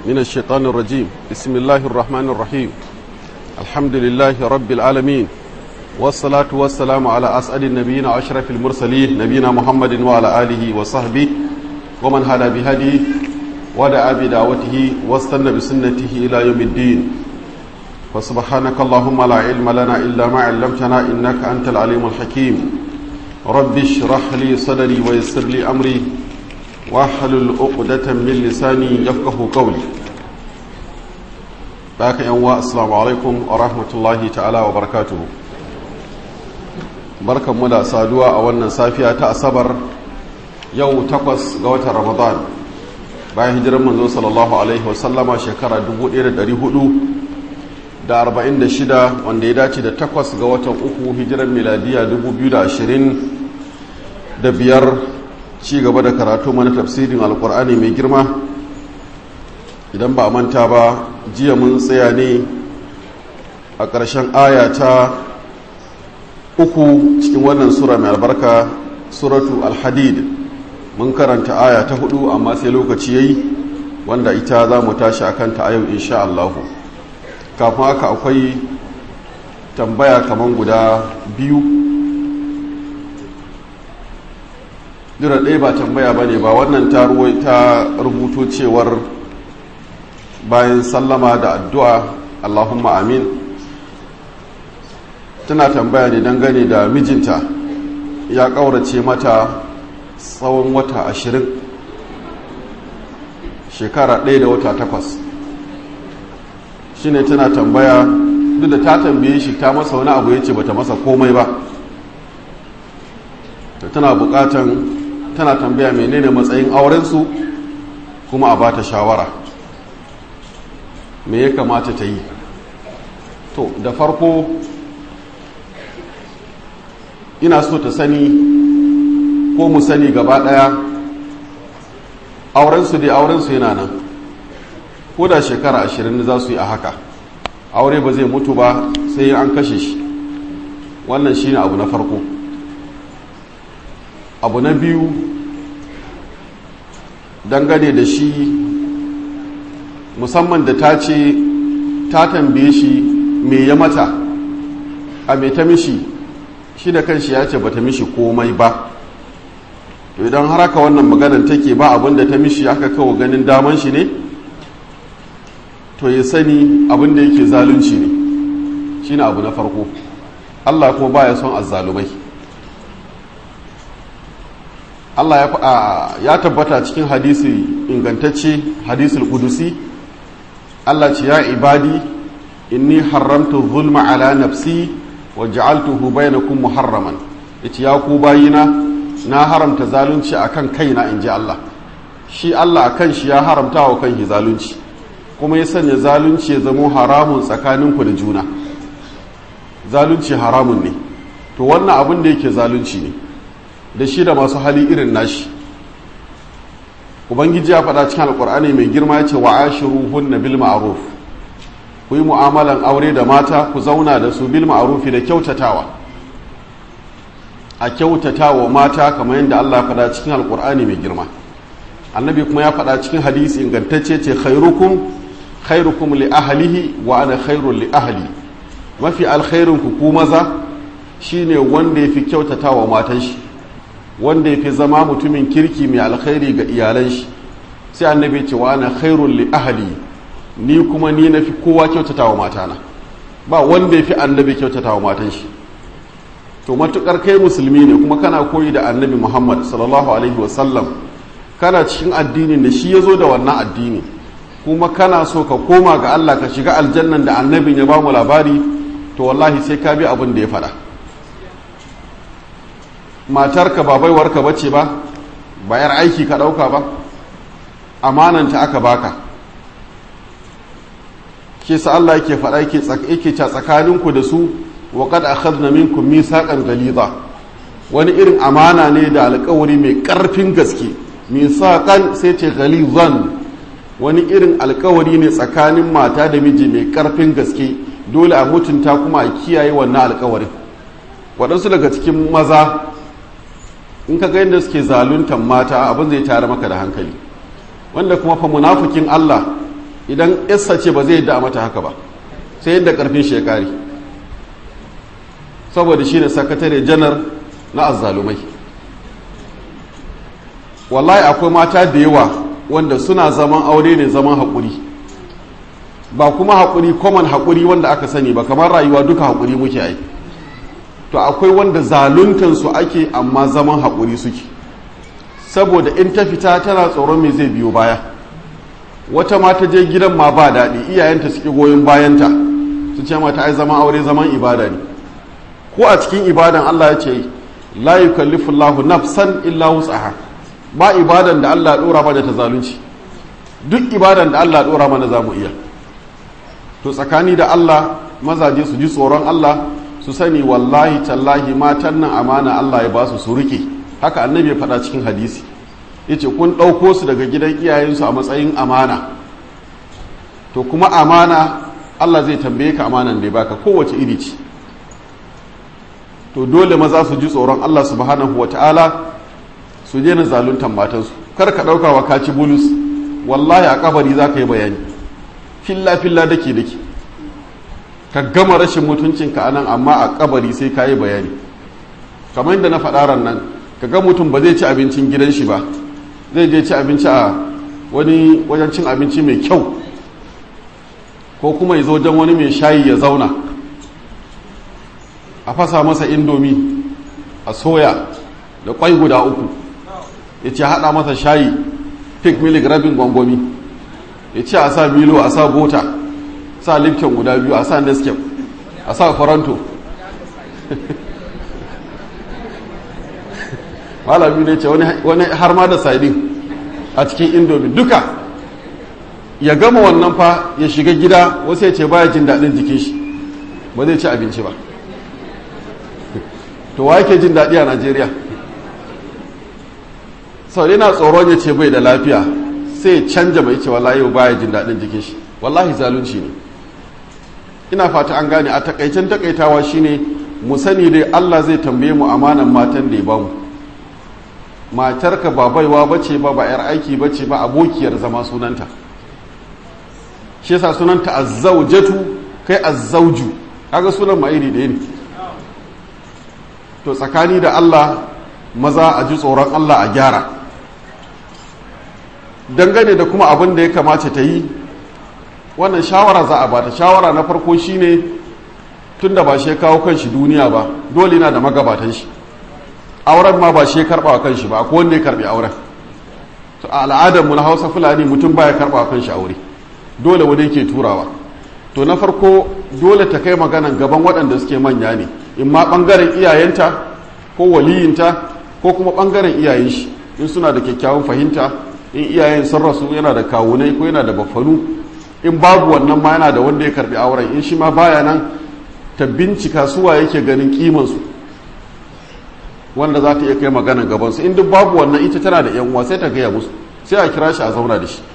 من الشيطان الرجيم بسم الله الرحمن الرحيم الحمد لله رب العالمين والصلاة والسلام على أسعد النبيين وأشرف المرسلين نبينا محمد وعلى آله وصحبه ومن هدى بهديه ودعا بدعوته واستنى بسنته إلى يوم الدين فسبحانك اللهم لا علم لنا إلا ما علمتنا إنك أنت العليم الحكيم رب اشرح لي صدري ويسر لي أمري واحلل عقدة من لساني يفقه قولي باك ينوى السلام عليكم ورحمة الله تعالى وبركاته بركة مدى سادوا أولنا سافية تأصبر يو تقص قوة رمضان bayan hijirar manzo sallallahu alaihi wasallama shekara 1446 wanda ya dace da takwas ga watan uku hijirar miladiya 2025 ci gaba da karatu mana tafsirin alkur'ani mai girma idan ba a manta ba jiya mun tsaya ne a ƙarshen aya ta uku cikin wannan sura mai albarka suratu alhadid mun karanta aya ta hudu amma sai lokaci yayi wanda ita za mu tashi akan ta yau insha Allah kafin haka akwai tambaya kaman guda biyu dura ɗaya ba tambaya ba ne ba wannan ta ta rubuto cewar bayan sallama da addu'a Allahumma amin tana tambaya ne dangane da mijinta ya ƙaurace mata tsawon wata ashirin shekara ɗaya da wata takwas shi ne tana tambaya duk da ta tambaye shi ta masa wani abu ya ce bata masa komai ba da tana bukatan tana tambaya menene matsayin aurensu kuma a bata shawara me ya kamata ta yi to da farko ina so ta sani ko mu sani gaba ɗaya aurensu dai aurensu yana nan ko da shekara ashirin za su yi a haka aure ba zai mutu ba sai an kashe shi wannan shine abu na farko abu na biyu dangane da shi musamman da ta ce ta tambaye shi me ya mata a me ta mishi shi da kanshi ya ce ba ta mishi komai ba to idan har haka wannan maganar take ba abin da ta mishi aka kawo ganin daman shi ne to ya sani abin da yake zalunci ne shine abu na farko Allah kuma baya son azzalumai Allah ya tabbata cikin hadisi ingantacce hadisul kudusi Allah ce ya ibadi inni haramtu zulma ala nafsi wa ja'altuhu bainakum muharraman yace ya ku bayina na haramta zalunci akan kaina inji Allah shi Allah akan shi ya haramta wa kanki zalunci kuma ya sanya zalunci ya zamo haramun tsakaninku da juna zalunci haramun ne to wannan abin da yake zalunci ne da shi da masu hali irin nashi ubangiji ya faɗa cikin alkur'ani mai girma ya ce wa ashiru hunna bil ma'ruf ku yi mu'amalan aure da mata ku zauna da su bil ma'rufi da kyautatawa a kyautatawa mata kamar yadda Allah ya faɗa cikin alkur'ani mai girma annabi kuma ya faɗa cikin hadisi ingantacce ce khairukum khairukum li ahlihi wa ana khairul li ahli mafi alkhairin ku ku maza shine wanda yafi kyautatawa matan shi wanda yafi zama mutumin kirki mai alkhairi ga iyalan shi sai annabi ce wa ana khairul li ahli ni kuma ni nafi kowa kyautatawa matana ba wanda yafi annabi kyautatawa matan shi to matukar kai musulmi ne kuma kana koyi da annabi Muhammad sallallahu alaihi wasallam kana cikin addinin da shi ya zo da wannan addini kuma kana so ka koma ga Allah ka shiga aljannan da annabin ya ba mu labari to wallahi sai ka bi abin da ya faɗa matarka ba baiwarka bace ba bayar aiki ka ɗauka ba amananta aka baka ke sa Allah yake faɗa yake ca tsakaninku da su wa qad akhadna minkum mithaqan ghaliza wani irin amana ne da alƙawari mai ƙarfin gaske mithaqan sai ce ghalizan wani irin alƙawari ne tsakanin mata da miji mai ƙarfin gaske dole a mutunta kuma a kiyaye wannan alƙawarin waɗansu daga cikin maza in ka ga yadda suke zaluntan mata abin zai tare maka da hankali wanda kuma fa munafikin Allah idan yassa ce ba zai yadda a mata haka ba sai yadda karfin shi ya kare saboda shi ne sakatare janar na azzalumai wallahi akwai mata da yawa wanda suna zaman aure ne zaman haƙuri ba kuma haƙuri common haƙuri wanda aka sani ba kamar rayuwa duka haƙuri muke ai to akwai wanda zaluntansu ake amma zaman haƙuri suke saboda in ta fita tana tsoron me zai biyo baya wata mata je gidan ma ba daɗi iyayenta suke goyon bayanta su ce mata ai zaman aure zaman ibada ne ko a cikin ibadan Allah ya ce la yukallifullahu nafsan illa wus'aha ba ibadan da Allah dora mana ta zalunci duk ibadan da Allah dora mana za mu iya to tsakani da Allah mazaje su ji tsoron Allah su sani wallahi tallahi matan nan amana Allah ya ba su su rike haka annabi ya faɗa cikin hadisi yace kun ɗauko su daga gidan iyayensu a matsayin amana to kuma amana Allah zai tambaye ka amanan da ya baka kowace iri ce to dole maza su ji tsoron Allah subhanahu wa ta'ala su daina zaluntan matansu kar ka ɗauka wa kaci bulus wallahi a kabari za ka yi bayani filla filla dake dake ka gama rashin mutuncinka a nan amma a kabari sai ka yi bayani kamar yadda na faɗa nan ka ga mutum ba zai ci abincin gidan shi ba zai je ci abinci a wani wajen cin abinci mai kyau ko kuma ya zo wajen wani mai shayi ya zauna a fasa masa indomi a soya da kwai guda uku ya ce haɗa masa shayi pig milik rabin gwangwami ya ce a sa milo a sa bota sa lifton guda biyu a sa nescape a sa faranto malami ne ce wani har ma da saidin a cikin indomi duka ya gama wannan fa ya shiga gida wasu ya ce baya jin daɗin jikin shi ba zai ci abinci ba to wa yake jin daɗi a najeriya sau yana tsoron ya ce bai da lafiya sai canja mai ce wallahi yau baya jin daɗin jikin shi wallahi zalunci ne ina fata an gane a takaicen takaitawa shine mu sani dai allah zai tambaye mu amanan matan da ya bamu matarka ba baiwa bace ba ba yar aiki bace ba abokiyar zama sunanta shi yasa sunanta azzaujatu kai azzauju kaga sunan ma iri ɗaya ne to tsakani da Allah maza a ji tsoron Allah a gyara dangane da kuma abin da ya kamace ta yi wannan shawara za a bata shawara na farko shine tun da ba shi kawo kanshi duniya ba dole na da magabatan shi auren ma ba shi karɓa wa kanshi ba akwai wanda ya karɓi auren to a al'adar mu na hausa fulani mutum baya karɓa wa kanshi aure dole wani yake turawa to na farko dole ta kai maganan gaban waɗanda suke manya ne in ma ɓangaren iyayenta ko waliyinta ko kuma ɓangaren iyayen shi in suna da kyakkyawan fahimta in iyayen sun rasu yana da kawunai ko yana da baffanu in babu wannan ma yana da wanda ya karbi auren in shi ma baya nan ta bincika suwa yake ganin kimansu wanda za ta iya kai maganan gabansu in duk babu wannan ita tana da yan uwa sai ta gaya musu sai a kira shi a zauna da shi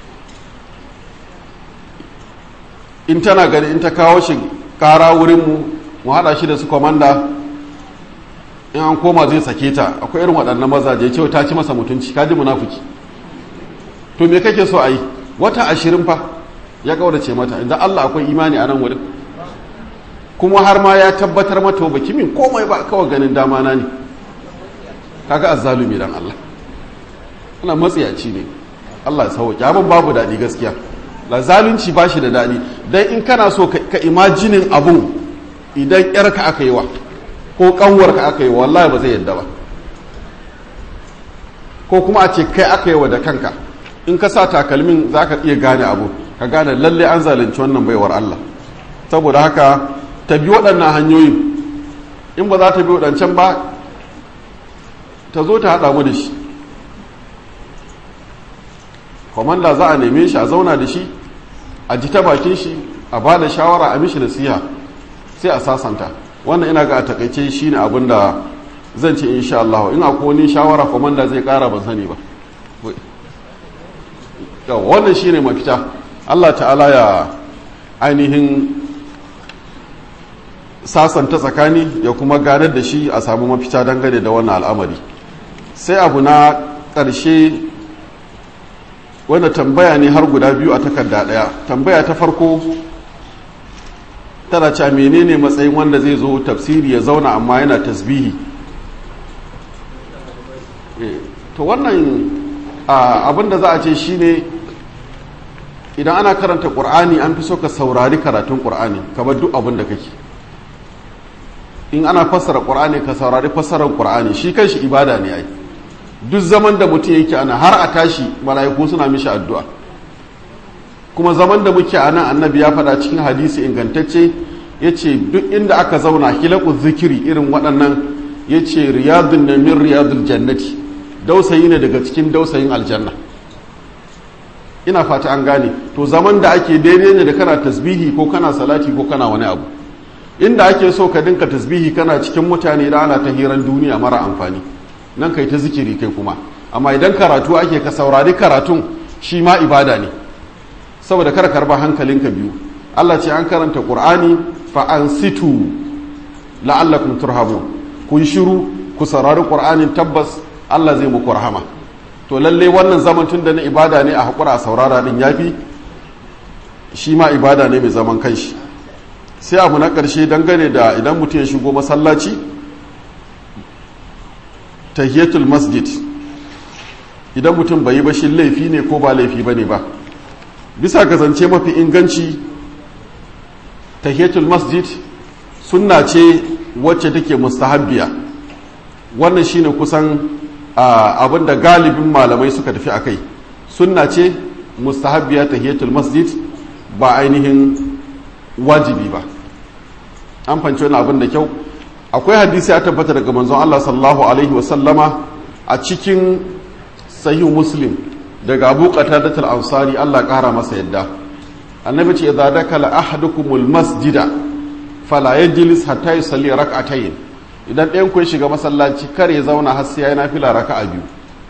in tana gani in ta kawo shi kara wurinmu mu haɗa shi da su kwamanda in an koma zai sake ta akwai irin waɗannan mazaje cewa ta ci masa mutunci kaji munafuki to me kake so a yi wata ashirin fa ya kaurace mata inda Allah akwai imani a nan wurin kuma har ma ya tabbatar mata ba kimin komai ba kawai ganin dama na ne kaga azzalumi dan Allah ana matsiyaci ne Allah ya sauke abin babu daɗi gaskiya la zalunci ba shi da daɗi dan in kana so ka imajinin abun idan yarka aka yi wa ko kanwarka aka yi wa wallahi ba zai yadda ba ko kuma a ce kai aka yi wa da kanka in ka sa takalmin za ka iya gane abu ka gane lalle an zalunci wannan baiwar Allah saboda haka ta bi waɗannan hanyoyin in ba za ta bi waɗancan ba ta zo ta haɗa mu da shi kwamanda za a neme shi a zauna da shi a ji ta bakin shi a ba da shawara a mishi nasiha sai a sasanta wannan ina ga a takaice shi ne abin da zan ce insha Allah in akwai wani shawara kwamanda zai ƙara ban sani ba yawa wannan shi ne mafita Allah ta'ala ya ainihin sasanta tsakani ya kuma ganar da shi a samu mafita dangane da wannan al'amari sai abu na ƙarshe wanda tambaya ne har guda biyu a takarda ɗaya tambaya ta farko tana cewa menene matsayin wanda zai zo tafsiri ya zauna amma yana tasbihi to wannan abin da za a ce shine idan ana karanta ƙur'ani an fi so ka saurari karatun ƙur'ani kamar duk abin da kake in ana fassara ƙur'ani ka saurari fassarar ƙur'ani shi kanshi ibada ne ai duk zaman da mutum yake ana har a tashi mala'iku suna mishi addu'a kuma zaman da muke a nan annabi ya faɗa cikin hadisi ingantacce ya ce duk inda aka zauna hilaku zikiri irin waɗannan ya ce riyadun na min riyadun jannati dausayi ne daga cikin dausayin aljanna ina fata an gane to zaman da ake daidai ne da kana tasbihi ko kana salati ko kana wani abu inda ake so ka dinka tasbihi kana cikin mutane da ana ta hiran duniya mara amfani nan kai ta zikiri kai kuma amma idan karatu ake ka saurari karatun shi ma ibada ne saboda kar karba hankalinka biyu Allah ce an karanta Qur'ani fa ansitu la'allakum turhamun kun shiru ku saurari Qur'anin tabbas Allah zai muku rahama to lalle wannan zaman tun da na ibada ne a hakura a saurara din yafi shi ma ibada ne mai zaman kanshi sai abu na ƙarshe dangane da idan mutum ya shigo masallaci tahiyatul masjid idan mutum bai yi ba shi laifi ne ko ba laifi ba ne ba bisa kasance mafi inganci tahiyatul masjid sunna ce wacce take mustahabbiya wannan shine kusan abin da galibin malamai suka tafi a kai sunna ce mustahabbiya tahiyatul masjid ba ainihin wajibi ba an fanci wani abin da kyau akwai hadisi ya tabbata daga manzon Allah sallallahu alaihi wasallama a cikin sahih muslim daga abu qatadatul ansari Allah kara masa yadda annabi ce idza dakala ahadukumul masjida fala yajlis hatta yusalli rak'atayn idan ɗayan ku ya shiga masallaci kar ya zauna har sai ya nafila raka'a biyu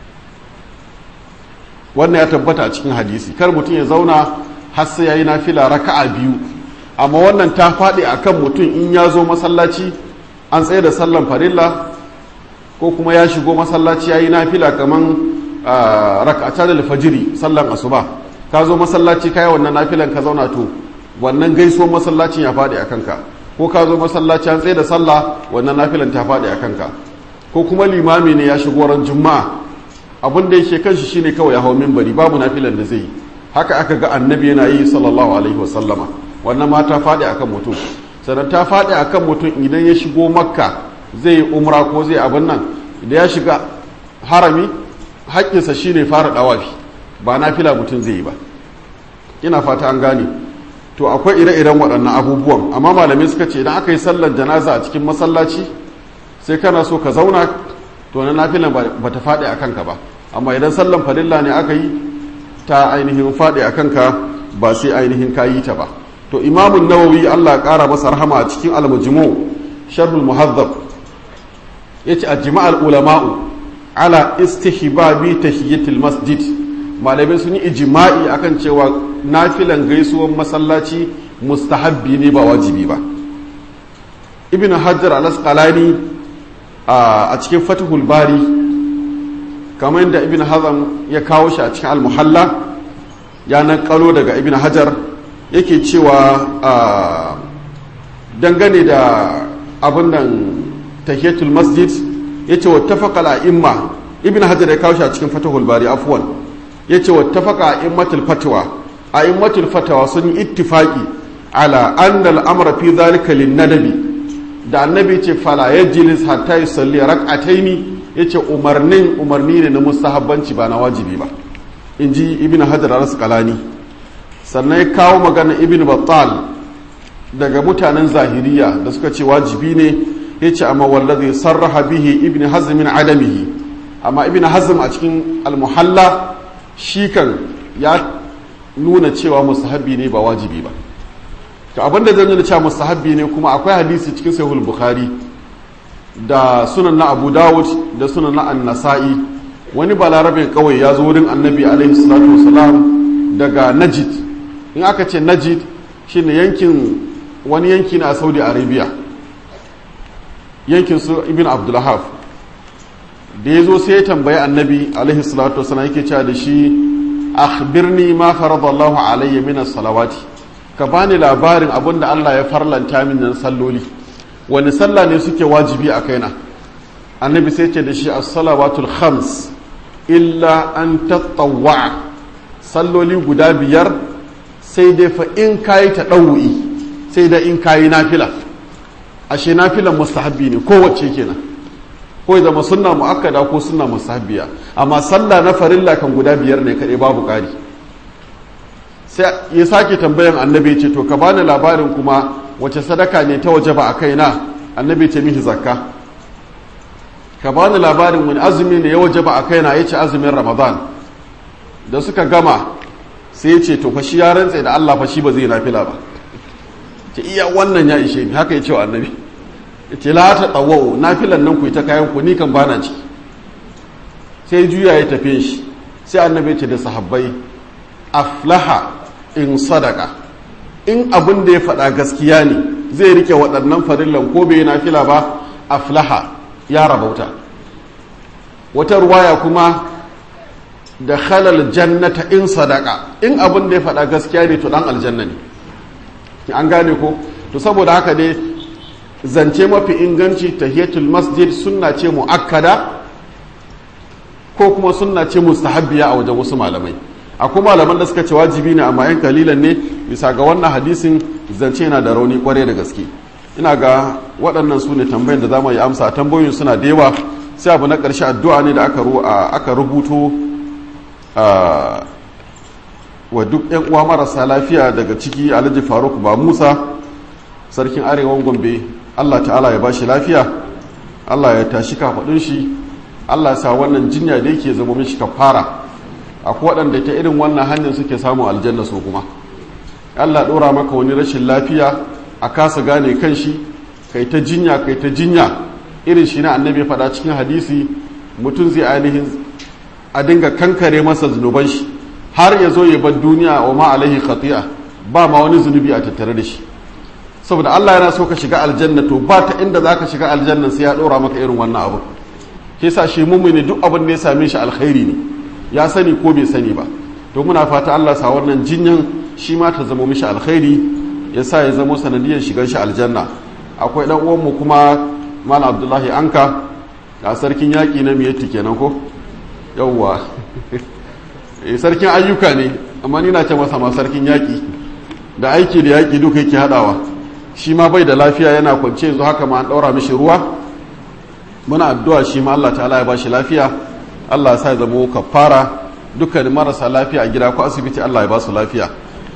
wannan ya tabbata a cikin hadisi kar mutum ya zauna har sai ya yi nafila raka'a biyu amma wannan ta faɗi akan mutum in ya zo masallaci an tsaye da sallan farilla ko kuma ya shigo masallaci ya yi nafila kaman raka'ata da fajiri sallan asuba ka zo masallaci ka yi wannan nafilan ka zauna to wannan gaisuwar masallacin ya faɗi a kanka ko ka zo masallaci an tsaye da sallah wannan nafilan ta faɗi a kanka ko kuma limami ne ya shigo ran juma'a abin da yake kanshi shine kawai ya hau minbari babu nafilan da zai yi haka aka ga annabi yana yi sallallahu alaihi wasallama wannan ma ta faɗi akan mutum sannan ta faɗi akan mutum idan ya shigo makka zai yi umra ko zai abin nan idan ya shiga harami haƙƙinsa shine fara ɗawafi ba na fila mutum zai yi ba ina fata an gane to akwai ire-iren waɗannan abubuwan amma malamai suka ce idan aka yi sallar janaza a cikin masallaci sai kana so ka zauna to na nafilan ba ta faɗi a kanka ba amma idan sallan farilla ne aka yi ta ainihin faɗi a kanka ba sai ainihin ka yi ta ba to imamun nawawi allah ƙara masa rahama a cikin almujmu sharhul muhazzab ya ce a jima'ar ulama'u ala istihbabi tahiyyatul masjid malamai sun yi ijima'i akan cewa nafilan gaisuwan masallaci mustahabbi ne ba wajibi ba ibn hajjar al-asqalani a cikin fatihul bari kamar yadda ibn hazam ya kawo shi a cikin al-muhalla ya kalo daga ibn hajar yake cewa dangane da abin nan tahiyatul masjid yace wattafaqa al-a'imma ibn hajar ya kawo shi a cikin fatihul bari afwan yace wattafaqa a'immatul fatwa a'immatul fatwa sun yi ittifaqi ala anna al-amra fi dhalika lin-nadabi da annabi ce fala yajlis hatta yusalli rak'ataini yace umarnin umarni ne na mustahabbanci ba na wajibi ba inji ibn hajar al-asqalani sannan ya kawo magana ibn battal daga mutanen zahiriya da suka ce wajibi ne yace amma wallazi sarraha bihi ibn hazm min adamihi amma ibn hazm a cikin al-muhalla shi kan ya nuna cewa mustahabbi ne ba wajibi ba to abinda zan nuna cewa mustahabbi ne kuma akwai hadisi cikin sahihul bukhari da sunan na abu dawud da sunan na an-nasa'i wani balarabe kawai ya zo wurin annabi alaihi salatu wasalam daga najid in aka ce najid shine yankin wani yanki na saudi arabia yankin su ibn abdullahaf da ya zo sai ya tambayi annabi alaihi salatu wasalam yake cewa da shi akhbirni ma faradallahu alayya min salawati ka bani labarin abin da Allah ya farlanta min nan salloli wani sallah ne suke wajibi a kaina annabi sai ce da shi as-salawatul khams illa an tatawwa salloli guda biyar sai dai fa in kayi ta ɗau'i sai dai in kayi nafila ashe nafilan mustahabbi ne kowace kenan ko ya zama sunna mu'akkada ko sunna mustahabbiya amma sallah na farilla kan guda biyar ne kaɗai babu ƙari sai ya sake tambayan annabi ce to ka bani labarin kuma wace sadaka ne ta waje ba a kaina annabi ce mihi zakka ka bani labarin wani azumi ne ya waje ba a kaina ya ce azumin ramadan da suka gama sai ya ce to fa shi ya rantse da Allah fa shi ba zai nafila ba ce iya wannan ya ishe ni haka ya ce wa annabi ya ce la ta tsawo nafilan nan ku yi ta kayan ku ni kan bana ciki sai juya ya tafi shi sai annabi ya ce da sahabbai aflaha in sadaka in abin da ya faɗa gaskiya ne zai rike waɗannan farillan ko bai nafila ba aflaha ya rabauta wata ruwaya kuma da halal jannata in sadaka in abin da ya faɗa gaskiya ne to ɗan aljanna ne an gane ko to saboda haka dai zance mafi inganci tahiyatul masjid sunna ce mu'akkada ko kuma sunna ce mustahabbiya a wajen wasu malamai akwai malaman da suka ce wajibi ne amma yan kalilan ne bisa ga wannan hadisin zance yana da rauni kwarai da gaske ina ga waɗannan su ne tambayin da za mu yi amsa tambayoyin suna da yawa sai abu na ƙarshe addu'a ne da aka rubuto wa duk yan uwa marasa lafiya daga ciki alhaji faruk ba musa sarkin arewan gombe allah ta'ala ya bashi lafiya allah ya tashi kafaɗin shi allah ya sa wannan jinya da yake zama mishi kafara akwai waɗanda ta irin wannan hanyar suke samun aljanna su kuma allah ɗora maka wani rashin lafiya a kasa gane kan shi kai ta jinya kai ta jinya irin shi na annabi faɗa cikin hadisi mutum zai ainihin a dinga kankare masa zunuban shi har ya zo ya bar duniya wa ma alaihi khati'a ba ma wani zunubi a tattare da shi saboda Allah yana so ka shiga aljanna to ba ta inda zaka shiga aljanna sai ya ɗora maka irin wannan abu ke sa shi mummuni duk abin da ya same shi alkhairi ne ya sani ko bai sani ba to muna fata Allah sa wannan jinyan shi ma ta zama mishi alkhairi ya sa ya zama sanadiyar shigar shi aljanna akwai dan uwanmu kuma malam abdullahi anka a sarkin yaƙi na miyatti kenan ko yawwa sarkin ayyuka ne amma ni na ce masa ma sarkin yaƙi da aiki da yaƙi duka yake haɗawa shi ma bai da lafiya yana kwance yanzu haka ma an ɗaura mishi ruwa muna addu'a shi ma Allah ta'ala ya ba shi lafiya Allah ya sa ya zama kafara dukkanin marasa lafiya a gida ko asibiti Allah ya ba su lafiya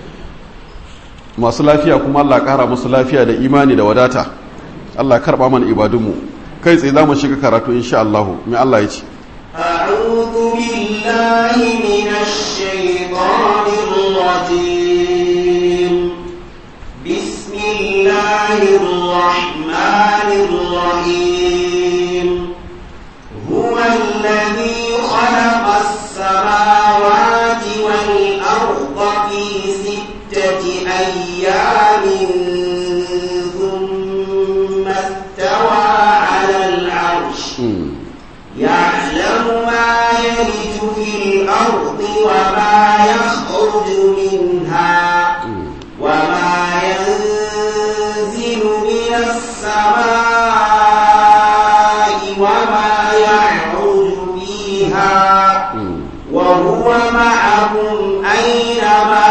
masu lafiya kuma Allah ƙara musu lafiya da imani da wadata Allah karɓa mana ibadunmu kai tsaye za mu shiga karatu insha Allah mai Allah ya ce أعوذ بالله من الشيطان الرجيم بسم الله الرحمن الرحيم هو الذي خلق السماوات والأرض في ستة أيام ثم استوى على العرش يعلم ما يلج في الأرض وما يخرج منها وما ينزل من السماء وما يعرج فيها وهو معكم أينما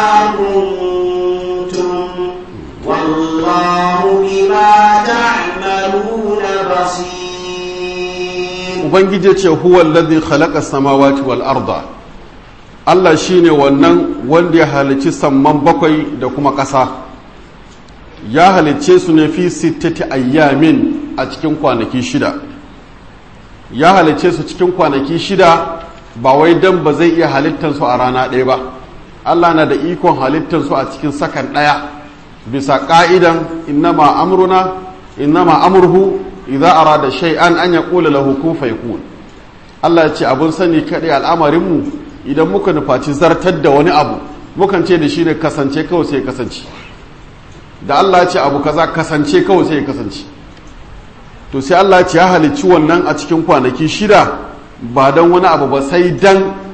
كنتم والله بما تعملون بصير ubangiji ce huwa alladhi khalaqa samawati wal arda Allah shine wannan wanda ya halicci samman bakwai da kuma ƙasa ya halicce su ne fi sittati ayyamin a cikin kwanaki shida ya halicce su cikin kwanaki shida ba wai dan ba zai iya halittar su a rana ɗaya ba Allah na da ikon halittar su a cikin sakan ɗaya bisa ƙa'idan innama amruna innama amurhu idza arada shay'an an yaqula lahu kun fayakun Allah ya ce abun sani kadai al'amarin mu idan muka nufaci zartar da wani abu mukan ce da shi ne kasance kawai sai kasance da Allah ya ce abu kaza kasance kawai sai kasance to sai Allah ya ce ya halicci wannan a cikin kwanaki shida ba dan wani abu ba sai dan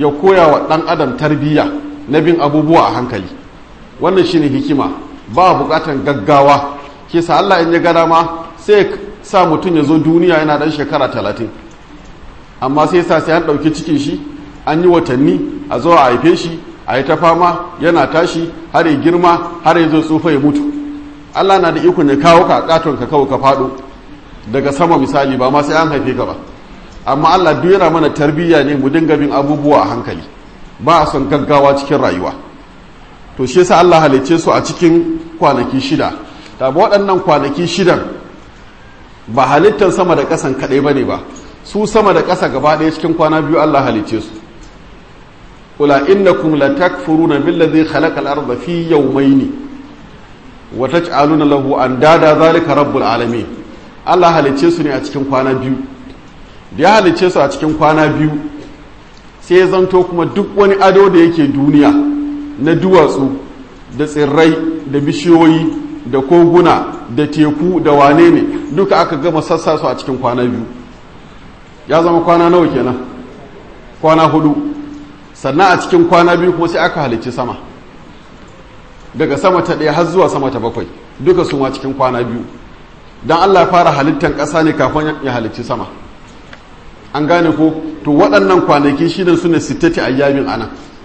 ya koya wa ɗan adam tarbiyya na bin abubuwa a hankali wannan shine hikima ba bukatan gaggawa ke sa Allah in ya gada ma sai sa mutum ya zo duniya yana ɗan shekara talatin amma sai sa sai an ɗauki cikin shi an yi watanni a zo a haife shi a yi ta fama yana tashi har ya girma har ya zo tsufa ya mutu Allah na da ikon ya kawo ka katon ka kawo ka faɗo daga sama misali ba ma sai an haife ka ba amma Allah duk yana mana tarbiyya ne mu dinga bin abubuwa a hankali ba a son gaggawa cikin rayuwa to shi yasa Allah halicce su a cikin kwanaki shida ta waɗannan kwanaki shidan ba halittar sama da ƙasan kaɗai ba ne ba su sama da ƙasa gaba ɗaya cikin kwana biyu Allah halicce su kula innakum la takfuruna billazi khalaqa al-ardha fi yawmayni wa taj'aluna lahu andada zalika rabbul alamin Allah halicce su ne a cikin kwana biyu da ya halicce su a cikin kwana biyu sai ya zanto kuma duk wani ado da yake duniya na duwatsu da tsirrai da bishiyoyi da koguna da teku da wane ne duka aka gama sassa su a cikin kwana biyu ya zama kwana nawa kenan kwana hudu sannan a cikin kwana biyu kuma sai aka halicci sama daga sama ta ɗaya har zuwa sama ta bakwai duka su ma cikin kwana biyu don allah fara halittar ƙasa ne kafin ya halicci sama an gane ko to waɗannan kwanaki shidan su ne sittati ayyamin ana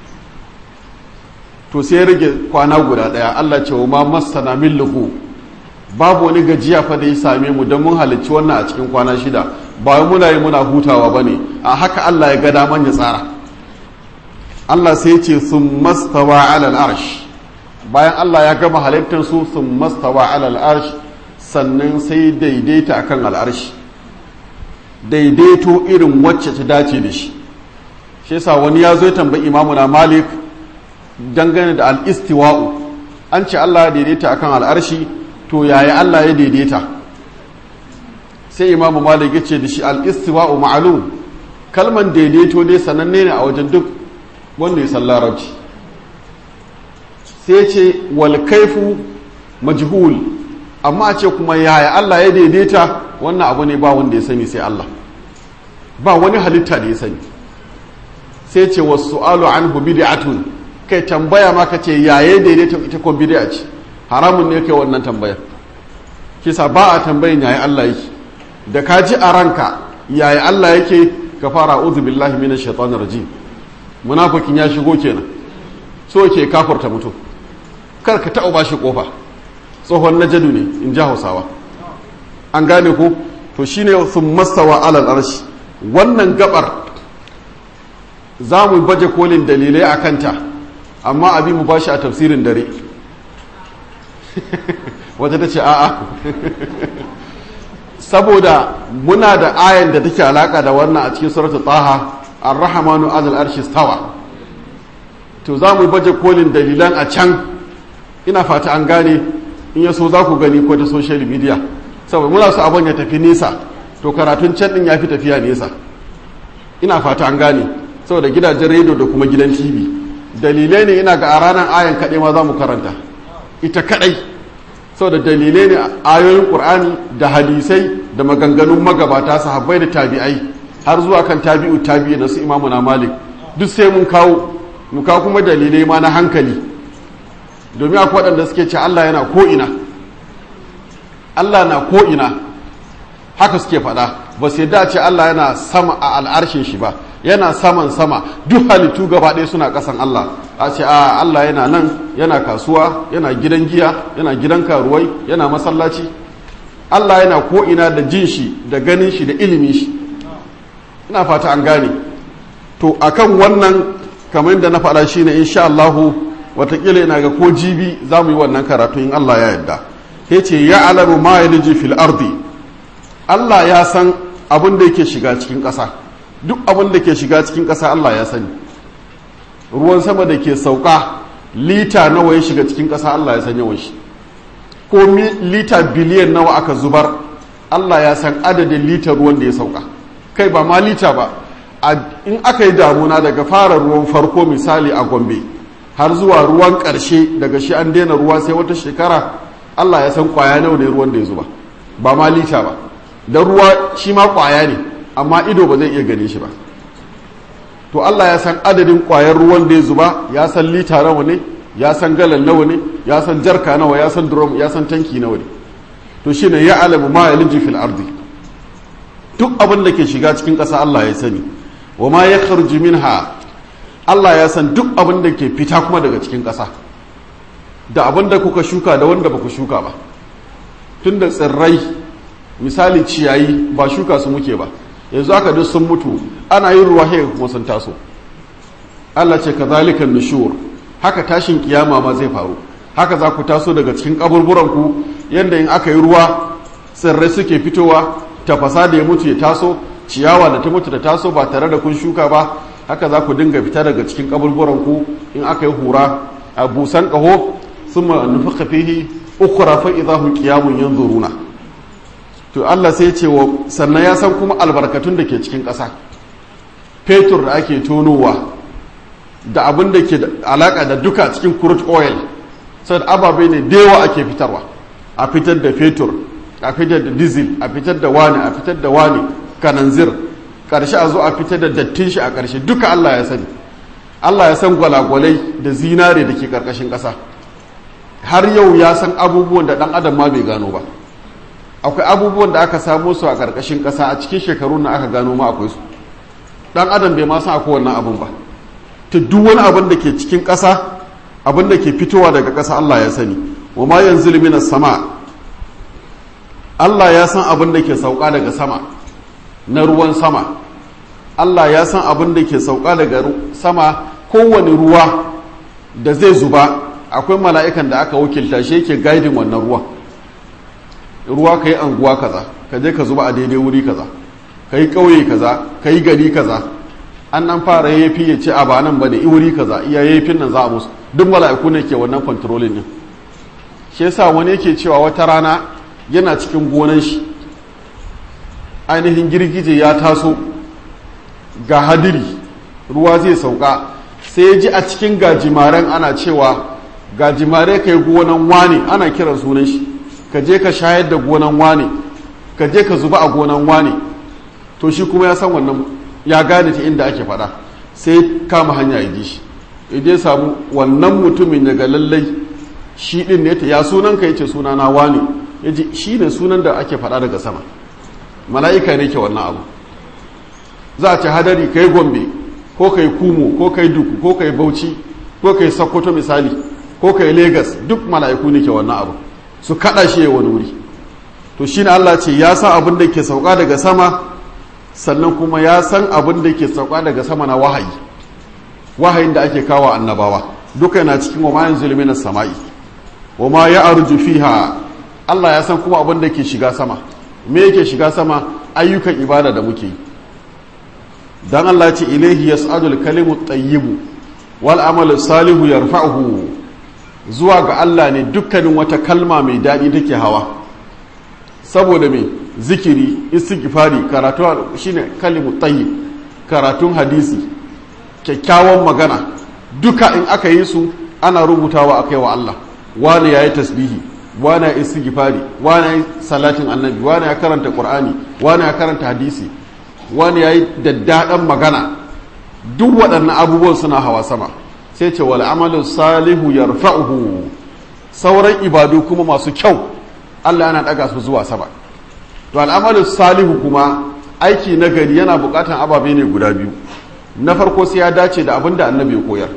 to sai rage kwana guda ɗaya allah ce wa ma masana min lugu babu wani gajiya fa da ya same mu don mun halicci wannan a cikin kwana shida ba muna yi muna hutawa ba ne a haka allah ya ga daman ya tsara allah sai ce sun mastawa alal arsh bayan allah ya gama halittar su sun mastawa alal arsh sannan sai daidaita akan al'arshi daidaito irin wacce ta dace da shi shi yasa wani ya zo ya tambayi imamu na malik dangane da al'istiwa'u an ce Allah ya daidaita akan al'arshi to yaya Allah ya daidaita sai imamu malik ya ce da shi al'istiwa'u ma'alum kalman daidaito dai sananne ne a wajen duk wanda ya san larabci sai ce wal kaifu majhul amma a ce kuma yaya Allah ya daidaita wannan abu ne ba wanda ya sani sai Allah ba wani halitta da ya sani sai ce wasu alu an hu bid'atun kai tambaya ma ka ce yaya daidaita ita ko bid'a ce haramun ne kai wannan tambayar kisa ba a tambayin yaya Allah yake da ka ji a ranka yaya Allah yake ka fara a'udhu billahi minash shaitanir rajim munafikin ya shigo kenan so ke kafurta mutum kar ka taɓa bashi kofa tsohon najadu ne in ji hausawa an gane ko to shine sun mastawa alal arshi wannan gabar za mu baje kolin dalilai a kanta amma abi mu bashi a tafsirin dare wata ta ce a'a saboda muna da ayan da take alaka da wannan a cikin suratul taha ar-rahmanu alal arshi stawa to za mu baje kolin dalilan a can ina fata an gane in ya so za ku gani ko ta social media saboda muna su abin ya tafi nesa to karatun can din ya fi tafiya nesa ina fata an gane saboda gidajen rediyo da kuma gidan tv dalilai ne ina ga a ranar ayan kaɗai ma za mu karanta ita kaɗai saboda dalilai ne ayoyin ƙur'ani da hadisai da maganganun magabata sahabbai da tabi'ai har zuwa kan tabi'u tabi'i na su imamu na malik duk sai mun kawo mu kawo kuma dalilai ma na hankali domin akwai waɗanda suke ce Allah yana ko'ina Allah na ko'ina haka suke faɗa ba su yadda ce Allah yana sama a al'arshin shi ba yana saman sama duk halittu gaba ɗaya suna ƙasan Allah a ce a Allah yana nan yana kasuwa yana gidan giya yana gidan karuwai yana masallaci Allah yana ko'ina da jin shi da ganin shi da ilimin shi ina fata an gane to akan wannan kamar yadda na faɗa shine insha Allahu watakila yana ga ko jibi za mu yi wannan karatu in Allah ya yarda ya ce ya alamu ma ya liji fil ardi Allah ya san abin da yake shiga cikin ƙasa duk abin da ke shiga cikin ƙasa Allah ya sani ruwan sama da ke sauka lita nawa ya shiga cikin ƙasa Allah ya san yawan shi ko lita biliyan nawa aka zubar Allah ya san adadin lita ruwan da ya sauka kai ba ma lita ba in aka yi damuna daga fara ruwan farko misali a gombe har zuwa ruwan ƙarshe daga shi an daina ruwa sai wata shekara Allah ya san kwaya nawa ne ruwan da ya zuba ba ma lita ba don ruwa shi ma kwaya ne amma ido ba zai iya gani shi ba to to Allah ya san adadin ƙwayar ruwan da ya zuba ya san lita nawa ne ya san galan nawa ne ya san jarka nawa ya san drum ya san tanki nawa ne to shine ya alamu ma yalji fil ardi duk abin da ke shiga cikin ƙasa Allah ya sani wa ma ya kharju minha Allah ya san duk abin da ke fita kuma daga cikin ƙasa da abin da kuka shuka da wanda ba ku shuka ba tun da tsirrai misali ciyayi ba shuka su muke ba yanzu aka duk sun mutu ana yin ruwa haka kuma sun taso Allah ce kazalikan nushur haka tashin kiyama ma zai faru haka za ku taso daga cikin kaburburan ku yanda in aka yi ruwa tsirrai suke fitowa tafasa da ya mutu ya taso ciyawa da ta mutu da taso ba tare da kun shuka ba haka za ku dinga fita daga cikin kaburburan ku in aka yi hura a busan kaho thumma nufiqa fihi ukhra fa idahum qiyamun yanzuruna to Allah sai ce wa sannan ya san kuma albarkatun da ke cikin ƙasa fetur da ake tonowa da abin da ke alaka da duka cikin crude oil sai ababe ne da yawa ake fitarwa a fitar da fetur a fitar da diesel a fitar da wani a fitar da wani kananzir karshe a zo a fitar da dattin shi a karshe duka Allah ya sani Allah ya san gwalagwalai da zinare da ke karkashin ƙasa har yau ya san abubuwan da ɗan adam ma bai gano ba akwai abubuwan da aka samo su a karkashin ƙasa a cikin shekaru na aka gano ma akwai su ɗan adam bai ma san akwai wannan abun ba ta duk wani abin da ke cikin ƙasa abin da ke fitowa daga ƙasa Allah ya sani wa ma yanzu minas sama Allah ya san abin da ke sauka daga sama na ruwan sama Allah ya san abin da ke sauka daga sama kowane ruwa da zai zuba akwai mala'ikan da aka wakilta shi yake gaidin wannan ruwan ruwa ka yi anguwa kaza ka je ka zuba a daidai wuri kaza ka yi ƙauye kaza ka yi gari kaza an nan fara yafi ya ce a ba nan ba da wuri kaza iya yafin nan za a musu duk mala'iku ne ke wannan kontrolin ne shi yasa wani yake cewa wata rana yana cikin gonan shi ainihin girgije ya taso ga hadiri ruwa zai sauka sai ya ji a cikin gajimaren ana cewa gajimare ka yi gonan wane ana kiran sunan shi ka je ka shayar da gonan wane ka je ka zuba a gonan wane to shi kuma ya san wannan ya gane ta inda ake faɗa sai kama hanya ya ji shi idan ya samu wannan mutumin daga lallai shi ɗin ne ta ya sunan ka yace suna na wane ya ji shi ne sunan da ake faɗa daga sama mala'ika ne ke wannan abu za a ce hadari ka yi gombe ko ka yi kumo ko ka yi duku ko ka yi bauchi ko ka yi sokoto misali ko ka yi Legas duk mala'iku ne ke wannan abu su kaɗa shi ya wani wuri to shi ne allah ce ya san abin da ke sauka daga sama sannan kuma ya san abin da ke sauka daga sama na wahayi wahayin da ake kawo annabawa duka yana cikin wa mayan zulmi na sama'i wa ma ya arju fiha allah ya san kuma abin da ke shiga sama me yake shiga sama ayyukan ibada da muke yi dan Allah ce ilaihi yas'adul kalimu tayyibu wal amalu salihu yarfa'uhu zuwa ga Allah ne dukkanin wata kalma mai daɗi take hawa saboda me zikiri istighfari karatu shine kalimu tayyib karatun hadisi kyakkyawan magana duka in aka yi su ana rubutawa akai wa Allah wani yayi tasbihi wani ya istighfari wani ya salatin annabi wani ya karanta qur'ani wani ya karanta hadisi wani ya yi daddaɗan magana duk waɗannan abubuwan suna hawa sama sai ce wal amalu salihu yarfa'uhu sauran ibadu kuma masu kyau Allah yana ɗaga su zuwa sama to al'amalu salihu kuma aiki na gari yana buƙatan ababe ne guda biyu na farko sai ya dace da abin da annabi ya koyar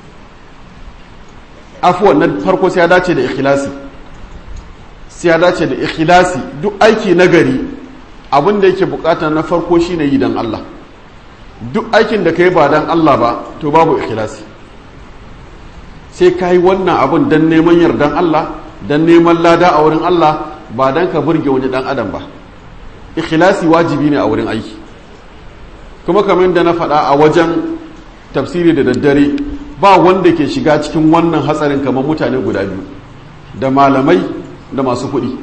afuwan na farko sai ya dace da ikhlasi sai ya dace da ikhlasi duk aiki na gari abin da yake bukata na farko shine yi dan Allah duk aikin da ka yi ba dan Allah ba to babu ikhlasi sai ka yi wannan abin dan neman yardan Allah dan neman lada a wurin Allah ba dan ka burge wani dan adam ba ikhlasi wajibi ne a wurin aiki kuma kamar da na faɗa a wajen tafsiri da daddare ba wanda ke shiga cikin wannan hatsarin kamar mutane guda biyu da malamai da masu kuɗi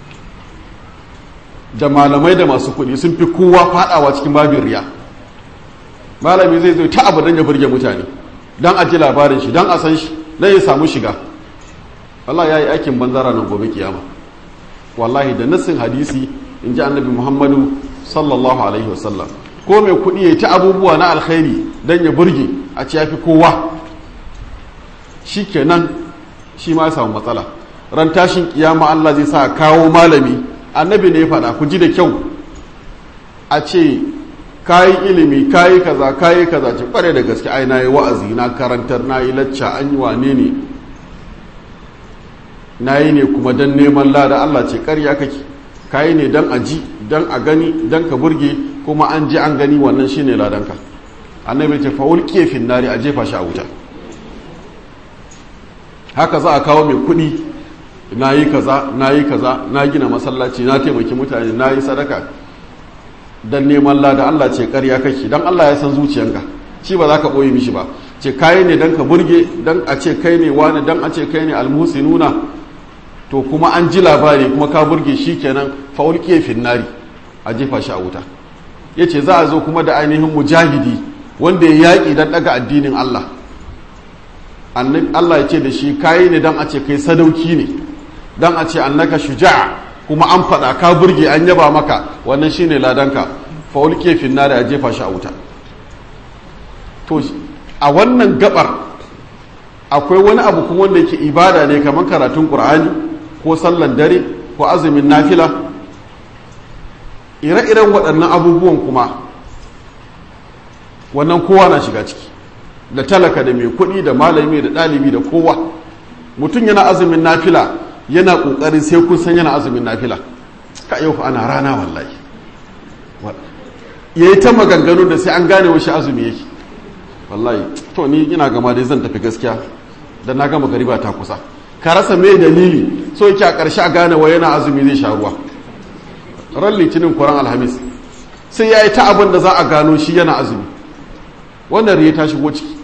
da malamai da masu kuɗi sun fi kowa faɗawa cikin babin riya malami zai zo ta abu don ya burge mutane don a ji labarin shi don a san shi don ya samu shiga Allah ya yi aikin banzara nan gobe kiyama wallahi da nassin hadisi in ji annabi muhammadu sallallahu alaihi wasallam ko mai kuɗi ya ta abubuwa na alkhairi don ya burge a ci yafi kowa shi kenan shi ma samu matsala ran tashin kiyama Allah zai sa kawo malami annabi ne ya faɗa ku ji da kyau a ce kayi ilimi kayi kaza kayi kaza ce kware da gaske ai na yi wa'azi na karantar na yi lacca an yi wane ne na yi ne kuma don neman lada Allah ce karya kake kayi ne don a ji don a gani don ka burge kuma an ji an gani wannan shine ladanka annabi ce fa'ul kefin nari a jefa shi a wuta haka za a kawo mai kuɗi na yi kaza na yi kaza na gina masallaci na taimaki mutane na yi sadaka don neman lada Allah ce karya kake don Allah ya san zuciyanka shi ba za ka ɓoye mishi ba ce kayi ne don ka burge don a ce kai ne wani don a ce kai ne almusi nuna to kuma an ji labari kuma ka burge shi kenan faul kefin nari a jefa shi a wuta ya ce za a zo kuma da ainihin mujahidi wanda ya yaƙi don ɗaga addinin Allah Allah ya ce da shi kayi ne don a ce kai sadauki ne don a ce annaka shuja'a kuma an faɗa ka burge an yaba maka wannan shine ladanka faul kefin nari a jefa shi a wuta to a wannan gabar akwai wani abu kuma wanda yake ibada ne kamar karatun qur'ani ko sallan dare ko azumin nafila ire-iren waɗannan abubuwan kuma wannan kowa na shiga ciki da talaka da mai kuɗi da malami da ɗalibi da kowa mutum yana azumin nafila yana ƙoƙarin sai kun san yana azumin nafila ka yau ana rana wallahi ya yi ta maganganu da sai an gane wasu azumi yake wallahi to ni ina gama dai zan tafi gaskiya da na gama gariba ta kusa ka rasa mai dalili so yake a ƙarshe a gane wa yana azumi zai sha ruwa ran litinin kuran alhamis sai ya yi ta abin da za a gano shi yana azumi wannan riya ta shigo ciki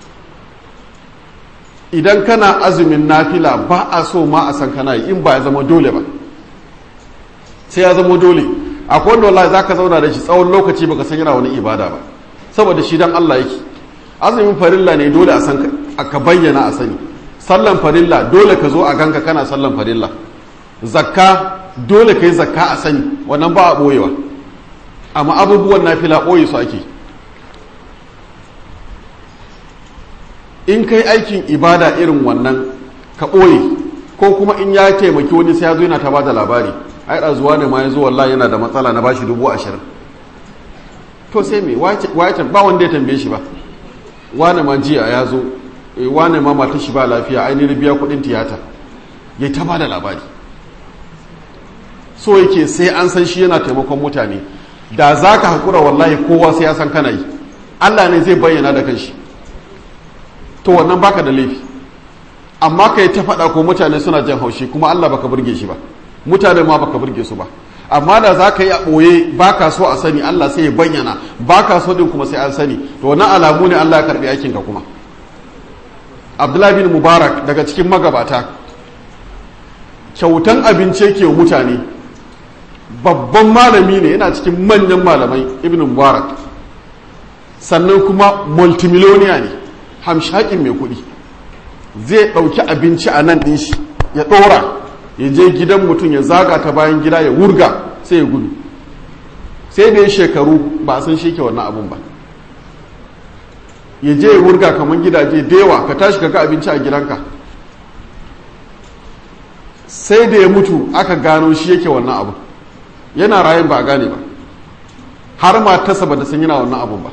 idan kana azumin nafila ba a so ma a san kana yi in ba ya zama dole ba sai ya zama dole akwai wanda wallahi zaka zauna da shi tsawon lokaci baka san yana wani ibada ba saboda shi dan Allah yake azumin farilla ne dole a san ka bayyana a sani sallan farilla dole ka zo a ganka kana sallan farilla zakka dole ka yi zakka a sani wannan ba a ɓoyewa amma abubuwan nafila ɓoye su ake in kai aikin ibada irin wannan ka ɓoye ko kuma in ya taimaki wani sai ya zo yana ta ba da labari ai ɗazuwa ne ma ya zo wallahi yana da matsala na bashi dubu ashirin to sai me wace ba wanda ya tambaye shi ba wane ma jiya ya zo wane ma mata shi ba lafiya ainihin biya kudin tiyata ya ta ba da labari so yake sai an san shi yana taimakon mutane da za ka haƙura wallahi kowa sai ya san kana yi allah ne zai bayyana da kanshi to wannan baka da laifi amma ka yi ta faɗa ko mutane suna jan haushi kuma allah baka burge shi ba mutane ma baka burge su ba amma da za ka yi a ɓoye ba ka so a sani Allah sai ya bayyana ba ka so ɗin kuma sai an sani to wani alamu ne Allah ya karɓi aikinka kuma abdullahi bin mubarak daga cikin magabata kyautan abinci ke mutane babban malami ne yana cikin manyan malamai ibn mubarak sannan kuma multimiloniya ne hamshakin mai kuɗi zai ɗauki abinci a nan ɗin shi ya ɗora ya je gidan mutum ya zaga ta bayan gida ya wurga sai ya gudu sai da ya shekaru ba a san shi ke wannan abun ba ya je ya wurga kamar gidaje da yawa ka tashi ka ga abinci a gidanka sai da ya mutu aka gano shi yake wannan abu yana rayin ba a gane ba har matarsa ba da san yana wannan abun ba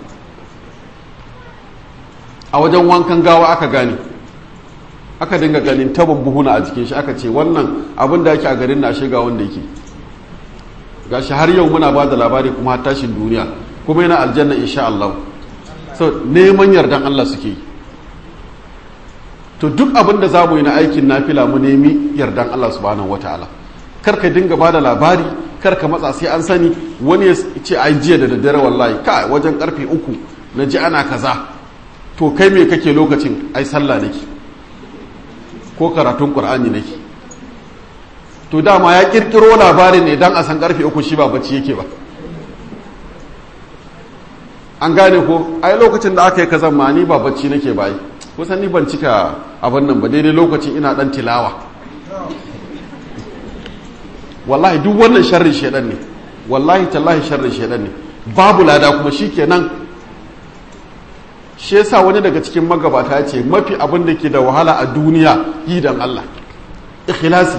a wajen wankan gawa aka gane aka dinga ganin tabon buhuna a jikin shi aka ce wannan abin da yake a garin na shiga wanda yake gashi har yau muna ba da labari kuma har tashin duniya kuma yana aljanna insha Allah so neman yardan Allah suke yi to duk abin da zamu yi na aikin nafila mu nemi yardan Allah subhanahu wataala kar ka dinga ba da labari kar ka matsa sai an sani wani ya ce ai jiya da daddare wallahi kai wajen karfe uku na ji ana kaza to kai me kake lokacin ai sallah nake ko karatun ƙur'ani nake to dama ya ƙirƙiro labarin ne don a san ƙarfe uku shi ba bacci yake ba an gane ko ai lokacin da aka yi kazan ma ni ba bacci nake bayi kusan ni ban cika abin nan ba daidai lokacin ina ɗan tilawa wallahi duk wannan sharrin shaidan ne wallahi tallahi sharrin shaidan ne babu lada kuma shikenan shi yasa wani daga cikin magabata ya ce mafi abin da ke da wahala a duniya yi dan Allah ikhlasi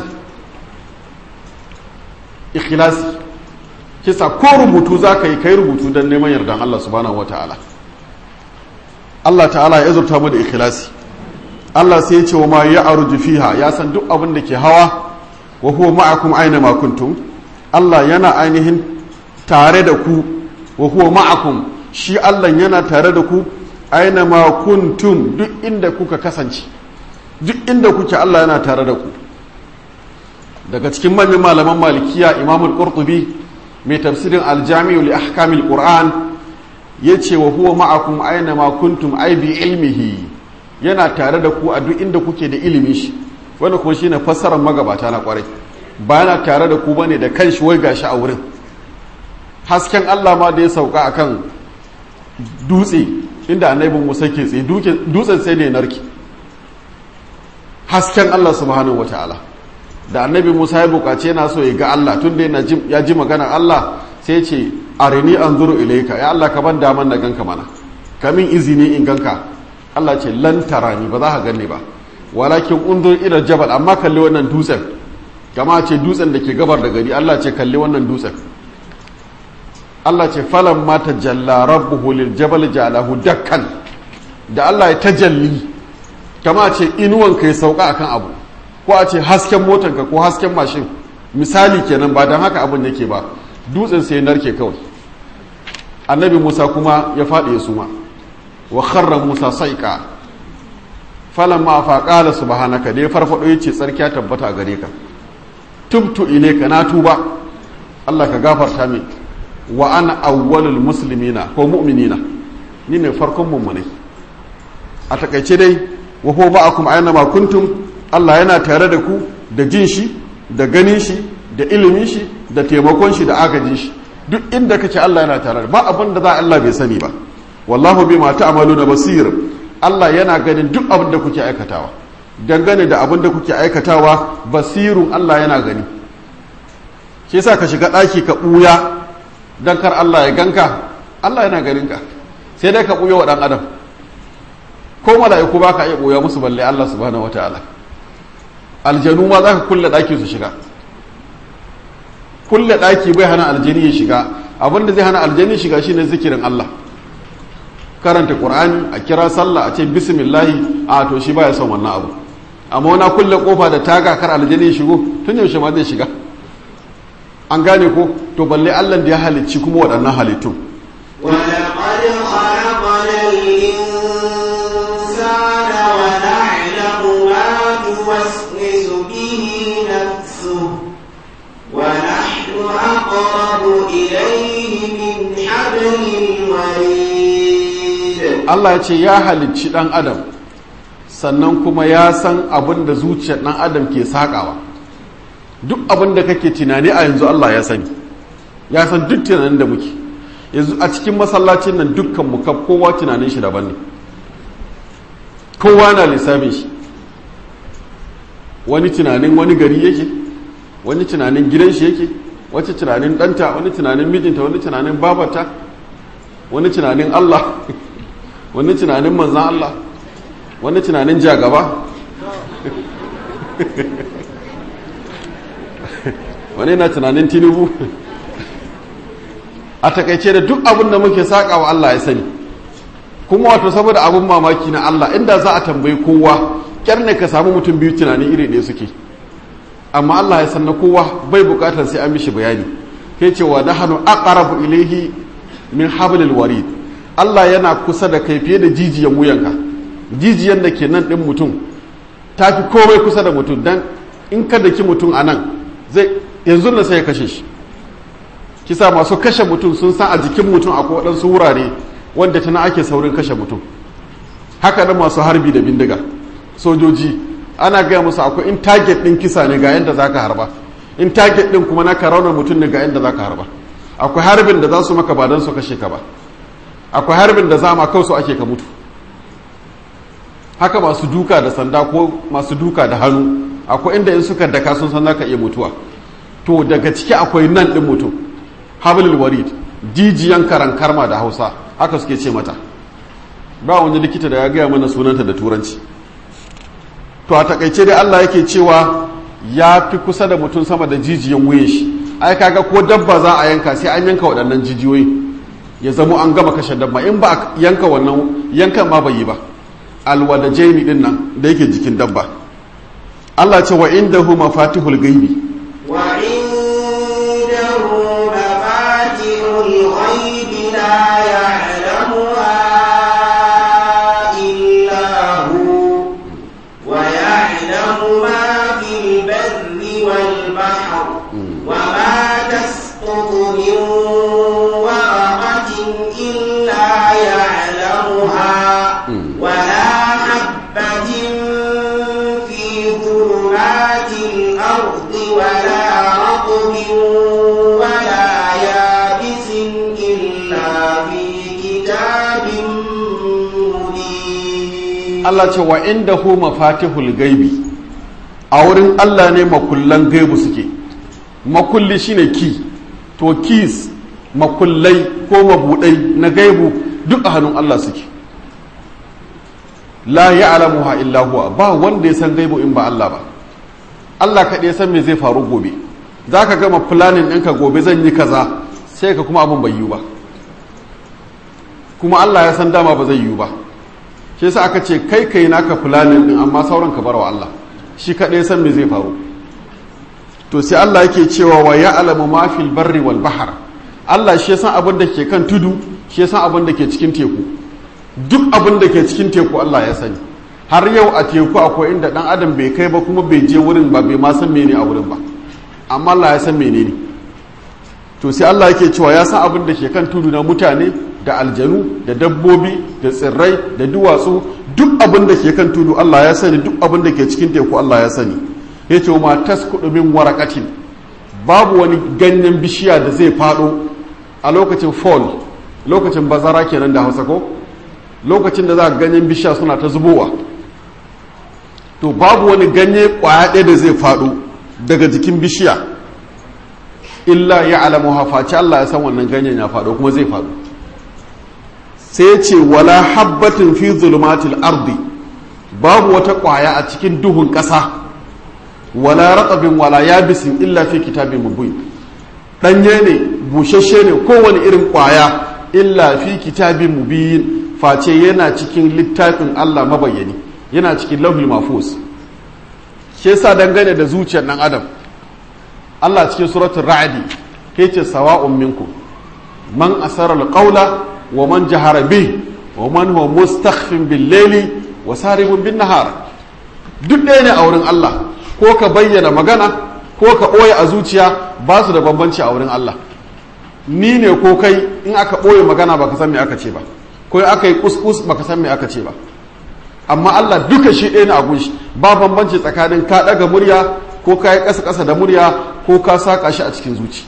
ikhlasi kisa ko rubutu za ka yi kai rubutu don neman yardan Allah subhanahu wa ta'ala Allah ta'ala ya zurta mu da ikhlasi Allah sai ya ce wa ma ya arju fiha ya san duk abin da ke hawa wa huwa ma'akum aina ma kuntum Allah yana ainihin tare da ku wa huwa ma'akum shi Allah yana tare da ku aina ma kuntum duk inda kuka kasance duk inda kuke Allah yana tare da ku daga cikin manyan malaman malikiya imamul qurtubi mai tafsirin aljami'u li ahkamil qur'an yace wa huwa ma'akum aina ma kuntum ai bi ilmihi yana tare da ku a duk inda kuke da ilimi shi wanda kuma shine fassarar magabata na kwarai ba yana tare da ku bane da kanshi wai gashi a wurin hasken Allah ma da ya sauka akan dutse inda annabi Musa ke tsaye dutsen sai da ya narki hasken Allah subhanahu wataala da annabi Musa ya bukace yana so ya ga Allah tun da ya ji maganar Allah sai ce arini anzuru ilayka ya Allah ka ban daman na ganka mana kamin izini in ganka Allah ce lan tarani ba za ka ganni ba walakin unzur ila jabal amma kalli wannan dutsen kama ce dutsen da ke gabar da gari Allah ce kalli wannan dutsen Allah ce falan ma tajalla rabbuhu lil jabal ja'alahu dakkan da Allah ya tajalli kama ce inuwan ka ya sauka akan abu ko a ce hasken motanka ko hasken mashin misali kenan ba don haka abin yake ba dutsen sai narke kawai annabi musa kuma ya faɗi ya suma wa kharra musa saika falan ma fa qala subhanaka da ya farfado yace tsarki ya tabbata a gare ka tubtu ilayka na tuba Allah ka gafarta min wa ana awwalul muslimina ko mu'minina ni ne farkon mummunai a takaice dai wa huwa ma'akum aina ma kuntum Allah yana tare da ku da jin shi da ganin shi da ilimin shi da taimakon shi da agajin shi duk inda kake Allah yana tare ba abin da za Allah bai sani ba wallahu bima ta'maluna basir Allah yana ganin duk abin da kuke aikatawa dangane da abin da kuke aikatawa basirun Allah yana gani shi yasa ka shiga daki ka buya dan kar Allah ya ganka Allah yana ganin ka sai dai ka buya wa dan adam ko mala'iku ba ka iya buya musu balle Allah subhanahu wataala aljanu ma za ka kulle ɗaki su shiga kulle ɗaki bai hana aljani ya shiga abinda zai hana aljani shiga shine zikirin Allah karanta qur'ani a kira sallah a ce bismillahi a to shi baya son wannan abu amma wana kulle kofa da taga kar aljani ya shigo tun yaushe ma zai shiga an gane ko to balle Allah da ya halicci kuma waɗannan halittun ولقد خلقنا الإنسان ونعلم ما توسوس به نفسه ونحن أقرب إليه من حبل الوريد Allah ya ce ya halicci ɗan adam sannan kuma ya san abin da zuciyar ɗan adam ke saƙawa duk abin da kake tunani a yanzu Allah ya sani ya san duk tunanin da muke yanzu a cikin masallacin nan dukkan mu kaf kowa tunanin shi daban ne kowa na lissafin shi wani tunanin wani gari yake wani tunanin gidan shi yake wani tunanin ɗanta wani tunanin mijinta wani tunanin babata wani tunanin Allah wani tunanin manzan Allah wani tunanin jagaba wani na tunanin tinubu a takaice da duk abin da muke saƙa wa Allah ya sani kuma wato saboda abin mamaki na Allah inda za a tambayi kowa kyar ne ka samu mutum biyu tunani iri ɗaya suke amma Allah ya san na kowa bai bukatar sai an mishi bayani kai cewa da hannu aqrabu ilaihi min hablil warid Allah yana kusa da kai fiye da jijiyan wuyanka jijiyan da ke nan ɗin mutum ta fi komai kusa da mutum dan in ka daki mutum a nan zai yanzu na sai ya kashe shi kisa masu kashe mutum sun san a jikin mutum akwai waɗansu wurare wanda tana ake saurin kashe mutum haka da masu harbi da bindiga sojoji ana gaya musu akwai in target ɗin kisa ne ga yadda za ka harba in target ɗin kuma na raunar mutum ne ga yadda za ka harba akwai harbin da za su maka ba don su kashe ka ba akwai harbin da za ma kawai ake ka mutu haka masu duka da sanda ko masu duka da hannu akwai inda in suka daka sun san zaka iya mutuwa to daga ciki akwai nan ɗin mutum hablul warid jijiyan karan karma da hausa haka suke ce mata ba wani likita da ya gaya mana sunanta da turanci to a takaice dai allah yake cewa ya fi kusa da mutum sama da jijiyan wuyan shi ai kaga ko dabba za a yanka sai an yanka waɗannan jijiyoyi ya zamo an gama kashe dabba in ba a yanka wannan yankan ma bai yi ba alwada jaimi din nan da yake jikin dabba Allah ce wa indahu mafatihul gaibi wa indahu mafatihul ghaibi la ya'lamuha illa hu wa ya'lamu ma fil barri wal bahr wa ma tasqutu min waraqatin illa ya'lamuha wa la habatin ظلمات الأرض ولا رطب ولا يابس إلا في كتاب مبين Allah ce wa inda hu mafatihul gaibi a wurin Allah ne makullan gaibu suke makulli shine ki to keys makullai ko mabudai na gaibu duk a hannun Allah suke la ya'lamuha illa huwa ba wanda ya san gaibu in ba Allah ba Allah kaɗai ya san me zai faru gobe za ka gama planning ɗinka gobe zan yi kaza sai ka kuma abin bai yiwu ba kuma Allah ya san dama ba zai yiwu ba shi yasa aka ce kai kai naka planning ɗin amma sauran ka bar wa Allah shi kaɗai ya san me zai faru to sai Allah yake cewa wa ya'lamu ma fil barri wal bahr Allah shi ya san abin da ke kan tudu shi ya san abin da ke cikin teku duk abin da ke cikin teku Allah ya sani har yau a teku akwai inda dan adam bai kai ba kuma bai je wurin ba bai ma san mene a wurin ba amma Allah ya san menene to sai Allah yake cewa ya san abin da ke kan tudu na mutane da aljanu da dabbobi da tsirrai da duwatsu duk abin da ke kan tudu Allah ya sani duk abin da ke cikin teku Allah ya sani yace ma taskudu min waraqatin babu wani ganyen bishiya da zai fado a lokacin fall lokacin bazara kenan da Hausa ko lokacin da za ganyen bishiya suna ta zubowa to babu wani ganye kwaya ɗaya da zai faɗo daga jikin bishiya illa ya alamu hafaci Allah ya san wannan ganyen ya faɗo kuma zai faɗo sai ya ce wala habbatin fi zulumatil ardi babu wata kwaya a cikin duhun ƙasa wala ratsabin wala yabisin illa fi kitabin mubin ɗanye ne bushashe ne kowane irin kwaya illa fi kitabin mubin face yana cikin littafin Allah mabayyani yana cikin lauhul mafus ke yasa dangane da zuciyar dan adam Allah cikin suratul ra'di ke ce sawa'un minkum man asara alqawla wa man jahara bi wa man huwa mustakhfin bil layli wa saribun bin nahar duk ɗaya ne a wurin Allah ko ka bayyana magana ko ka ɓoye a zuciya ba su da bambanci a wurin Allah ni ne ko kai in aka ɓoye magana baka san me aka ce ba ko aka yi kuskus baka san me aka ce ba amma Allah duka shi ɗaya na agun shi ba bambanci tsakanin ka ɗaga murya ko ka yi ƙasa-ƙasa da murya ko ka saƙa shi a cikin zuci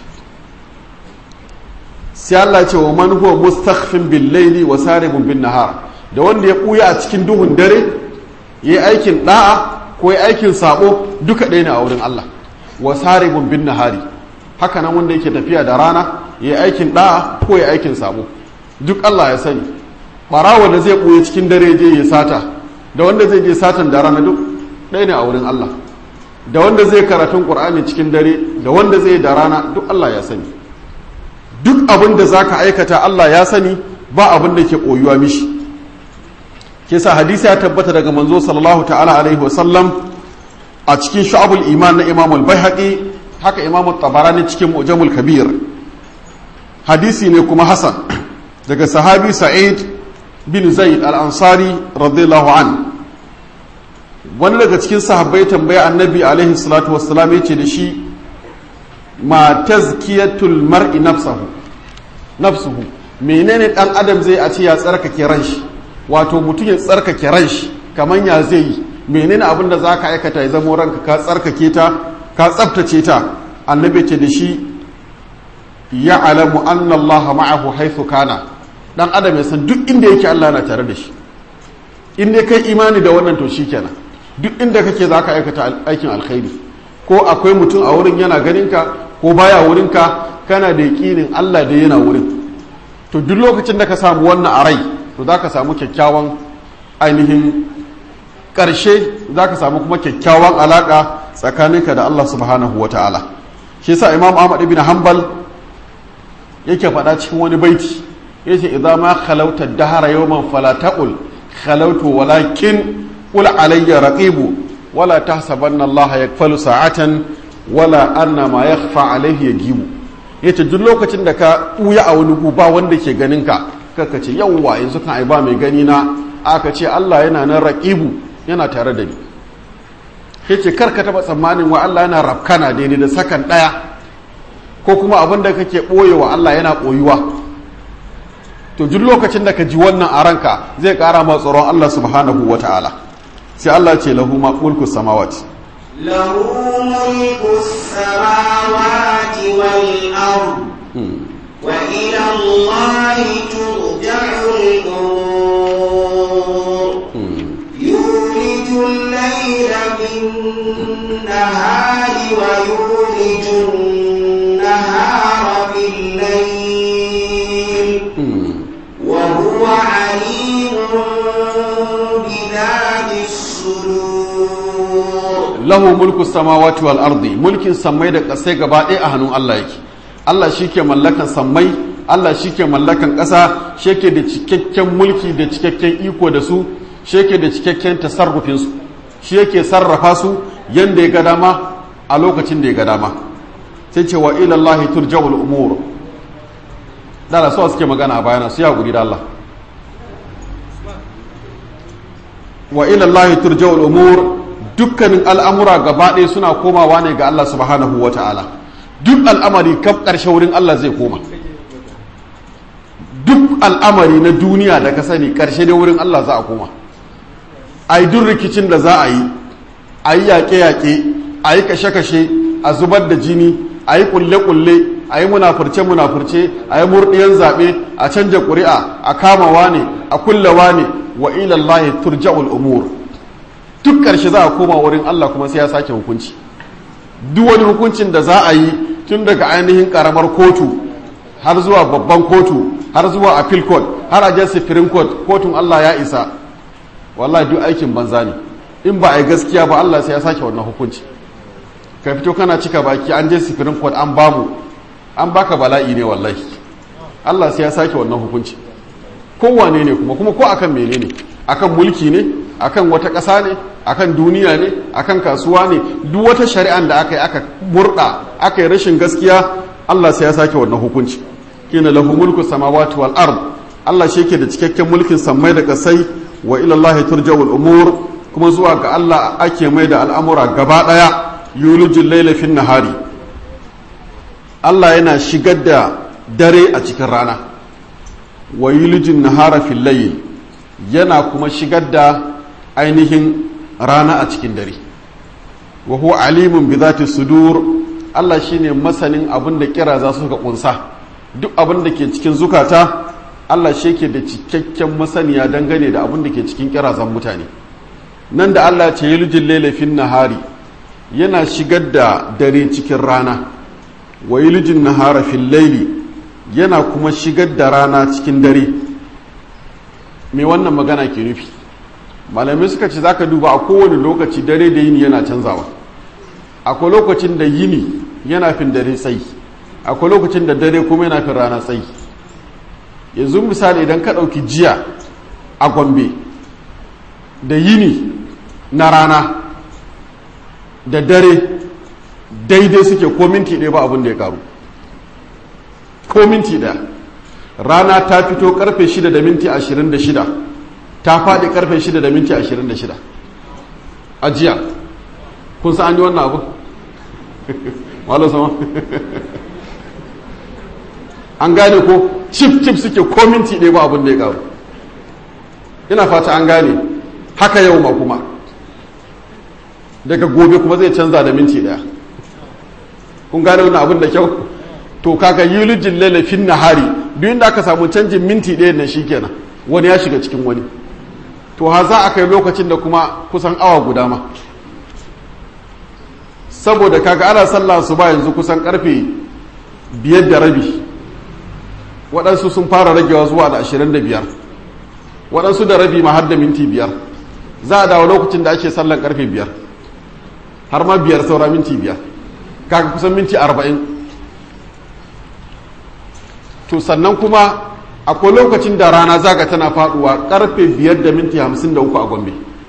sai Allah ce wa man huwa mustakhfin bil laili wa saribun bin nahar da wanda ya ɓuya a cikin duhun dare yayi aikin da'a ko yayi aikin sabo duka ɗaya ne a wurin Allah wa saribun bin nahari haka nan wanda yake tafiya da rana yayi aikin da'a ko yayi aikin sabo duk Allah ya sani ɓarawa da zai ɓuya cikin dare je ya sata da wanda zai je satan da rana duk ɗaya ne a wurin Allah da wanda zai karatun ƙur'ani cikin dare da wanda zai da rana duk Allah ya sani duk abin da za ka aikata Allah ya sani ba abin da ke koyuwa mishi ke sa hadisi ya tabbata daga manzo sallallahu ta'ala alaihi wasallam a cikin sha'abul iman na imam al-baihaqi haka imam tabarani cikin mu'jamul kabir hadisi ne kuma hasan daga sahabi sa'id bin zaid al-ansari radiyallahu an wani daga cikin sahabbai tambaya annabi alaihi salatu wassalam ya ce da shi ma tazkiyatul mar'i nafsahu nafsuhu menene dan adam zai a ce ya tsarkake ran shi wato mutum ya tsarkake ran shi kaman ya zai yi menene abin da zaka aikata ya zama ranka ka tsarkake ta ka tsaftace ta annabi ce da shi ya'lamu anna allaha ma'ahu haythu kana dan adam ya san duk inda yake Allah na tare da shi in dai kai imani da wannan to shikenan duk inda kake zaka aikata aikin alkhairi ko akwai mutum a wurin yana ganin ka ko baya wurin ka kana da yakinin Allah da yana wurin to duk lokacin da ka samu wannan a rai to za ka samu kyakkyawan ainihin ƙarshe za ka samu kuma kyakkyawan alaƙa tsakaninka da Allah subhanahu wa ta'ala shi sa imam ahmad ibn hanbal yake faɗa cikin wani baiti yace idza ma khalauta dahara yawman fala taqul khalautu walakin qul alayya raqibu wala tahsabanna Allah yakfalu sa'atan wala anna ma yakhfa alayhi yajibu yace duk lokacin da ka buya a wani gu ba wanda ke ganin ka kaka ce yawwa yanzu kan ai ba mai gani na aka ce Allah yana nan raqibu yana tare da ni yace kar ka taba tsammanin wa Allah yana rafkana daidai da sakan daya ko kuma abin da kake boyewa Allah yana boyuwa to duk lokacin da ka ji wannan a ranka zai kara ma tsoron Allah subhanahu wataala sai Allah ce lahu ma mulku samawati له ملك السماوات والأرض وإلى الله ترجع الأمور يولج الليل في النهار ويولج النهار في الليل وهو عليم بذات الصدور lahu mulku samawati wal ardi mulkin sammai da ƙasai gaba ɗaya a hannun Allah yake Allah shi ke mallakan sammai Allah shi ke mallakan ƙasa shi ke da cikakken mulki da cikakken iko da su shi ke da cikakken tasarrufin su shi yake sarrafa su yanda ya ga dama a lokacin da ya ga dama sai ce wa ila Allah turja'ul umur da su suke magana a bayana su ya guri da Allah wa ila Allah turja'ul umur dukkanin al'amura gaba ɗaya suna komawa ne ga Allah subhanahu wa ta'ala duk al'amari kaf ƙarshe wurin Allah zai koma duk al'amari na duniya da ka sani ƙarshe da wurin Allah za a koma a yi duk rikicin da za a yi a yi yaƙe-yaƙe a yi kashe-kashe a zubar da jini a yi ƙulle-ƙulle a yi munafurce-munafurce a yi murɗiyan zaɓe a canja ƙuri'a a kamawa ne a kullawa ne wa ilallahi turja'ul umur duk ƙarshe za a koma wurin Allah kuma sai ya sake hukunci duk wani hukuncin da za a yi tun daga ainihin ƙaramar kotu har zuwa babban kotu har zuwa appeal court har a jan supreme court kotun Allah ya isa wallahi duk aikin banza ne in ba a yi gaskiya ba Allah sai ya sake wannan hukunci ka fito kana cika baki an je supreme court an bamu an baka bala'i ne wallahi Allah sai ya sake wannan hukunci kowane ne kuma kuma ko akan menene akan mulki ne akan wata ƙasa ne akan duniya ne akan kasuwa ne duk wata shari'an da aka yi aka murda aka yi rashin gaskiya Allah sai ya sake wannan hukunci kina lahu mulku samawati wal ard Allah shi yake da cikakken mulkin sammai da kasai wa ila Allah turja'ul umur kuma zuwa ga Allah ake mai da al'amura gaba daya yulijul layla fin nahari Allah yana shigar da dare a cikin rana wa yulijul nahara fil layl yana kuma shigar da ainihin rana a cikin dare wa huwa alimun bi zati sudur Allah shine masanin abin da kira za su ka kunsa duk abin da ke cikin zukata Allah shi ke da cikakken masaniya dangane da abin da ke cikin kirazan mutane nan da Allah ce yuljin lailafin nahari yana shigar da dare cikin rana wa yuljin nahara fil laili yana kuma shigar da rana cikin dare me wannan magana ke nufi malamai suka ce zaka duba a kowane lokaci dare da yini yana canzawa akwai lokacin da yini yana fin dare tsayi akwai lokacin da dare kuma yana fin rana tsayi yanzu misali idan ka ɗauki jiya a gombe da yini na rana da dare daidai suke ko minti ɗaya ba abin da ya karu ko minti ɗaya rana ta fito karfe 6 da minti 26 ta faɗi karfe 6 da minti 26 a jiya kun sa an yi wannan abu malo sama an gane ko cif cif suke ko minti ɗaya ba abin da ya karu ina fata an gane haka yau ma kuma daga gobe kuma zai canza da minti ɗaya kun gane wannan abin da kyau to kaga yulijin lalafin nahari duk inda aka samu canjin minti ɗaya nan shikenan wani ya shiga cikin wani to ha za a kai lokacin da kuma kusan awa guda ma saboda kaga ana sallah su ba yanzu kusan karfe biyar da rabi waɗansu sun fara ragewa zuwa da ashirin da biyar waɗansu da rabi ma har da minti biyar za a dawo lokacin da ake sallan karfe biyar har ma biyar saura minti biyar kaga kusan minti arba'in to sannan kuma akwai lokacin da rana zaga tana faduwa karfe biyar da minti hamsin da uku a gombe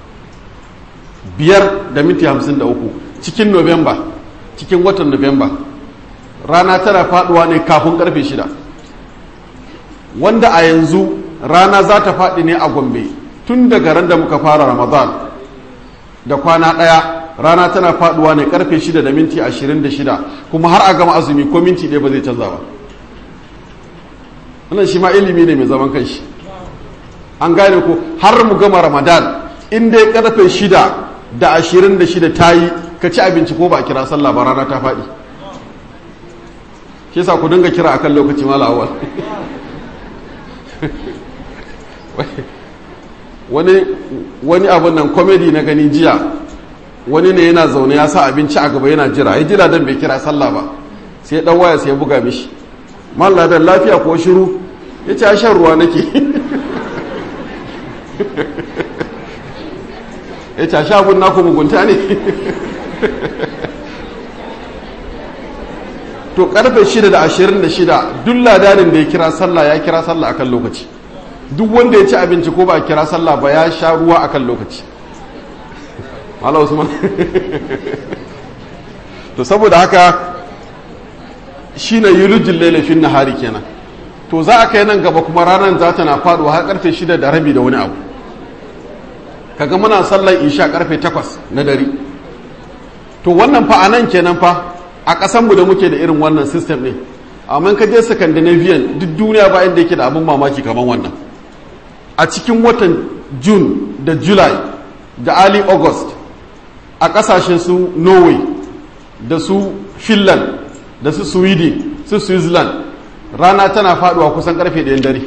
biyar da minti hamsin da uku cikin novemba cikin watan novemba rana tana faduwa ne kafin karfe shida wanda a yanzu rana za ta faɗi ne a gombe tun daga ran da muka fara ramadan da kwana ɗaya rana tana faduwa ne karfe shida da minti ashirin da shida kuma har a gama azumi ko minti ɗaya ba zai canza ba wannan shi ma ilimi ne mai zaman kanshi an gane ko har mu gama ramadan in dai karfe shida da ashirin da shida ta yi ka ci abinci ko ba a kira sallah ba rana ta faɗi shi yasa ku dinga kira akan lokaci mala awal wani wani abun nan komedi na gani jiya wani ne yana zaune ya sa abinci a gaba yana jira ya jira dan bai kira sallah ba sai dan waya sai ya buga mishi malladan lafiya ko shiru ya ce shan ruwa nake ya ce sha abun naku mugunta ne to karfe 6 da 26 duk ladanin da ya kira sallah ya kira sallah akan lokaci duk wanda ya ci abinci ko ba a kira sallah ba ya sha ruwa akan lokaci Mala Usman to saboda haka shine yulijin lailafin nahari kenan to za a kai nan gaba kuma ranar za ta na faduwa har karfe shida da rabi da wani abu kaga muna sallar isha karfe takwas na dare to wannan fa anan kenan fa a ƙasanmu da muke da irin wannan system ne amma ka je scandinavian duk duniya ba inda yake da abin mamaki kamar wannan a cikin watan june da july da early august a ƙasashen su norway da su finland da su sweden su switzerland rana tana faduwa kusan karfe ɗayan dare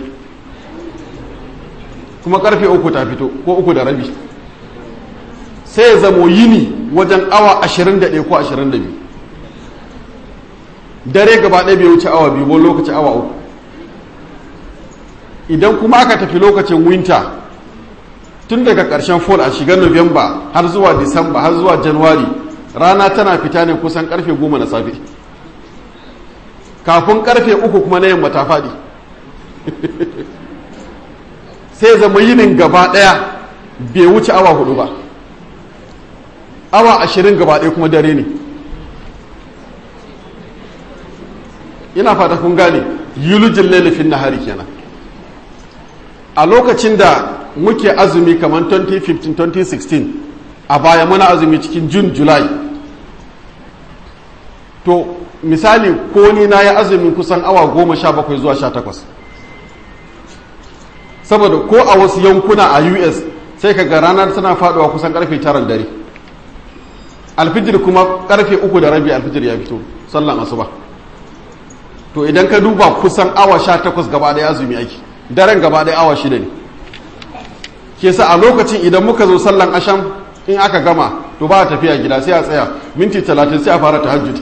kuma karfe uku ta fito ko uku da rabi sai ya zamo yini wajen awa 21 ko 22 dare gaba ɗaya bai wuce awa biyu wani lokaci awa uku idan kuma aka tafi lokacin winter tun daga ƙarshen fall a shigar november har zuwa disamba har zuwa january rana tana fita ne kusan karfe goma na safe kafin karfe uku kuma na yamma ta faɗi sai zama yinin gaba ɗaya bai wuce awa hudu ba awa ashirin gaba ɗaya kuma dare ne ina fata kun gane yulujin lalafin nahari kenan a lokacin da muke azumi kamar 2015-2016 a baya muna azumi cikin june july to misali ko ni na yi azumin kusan awa goma sha bakwai zuwa sha takwas saboda ko a wasu yankuna a us sai ka ga ranar tana faduwa kusan karfe taran dare alfijir kuma karfe uku da rabi alfijir ya fito sallan asuba to idan ka duba kusan awa sha takwas gaba ɗaya azumi ake daren gaba ɗaya awa shida ne ke sa a lokacin idan muka zo sallan asham in aka gama to ba a tafiya gida sai a tsaya minti talatin sai a fara tahajjud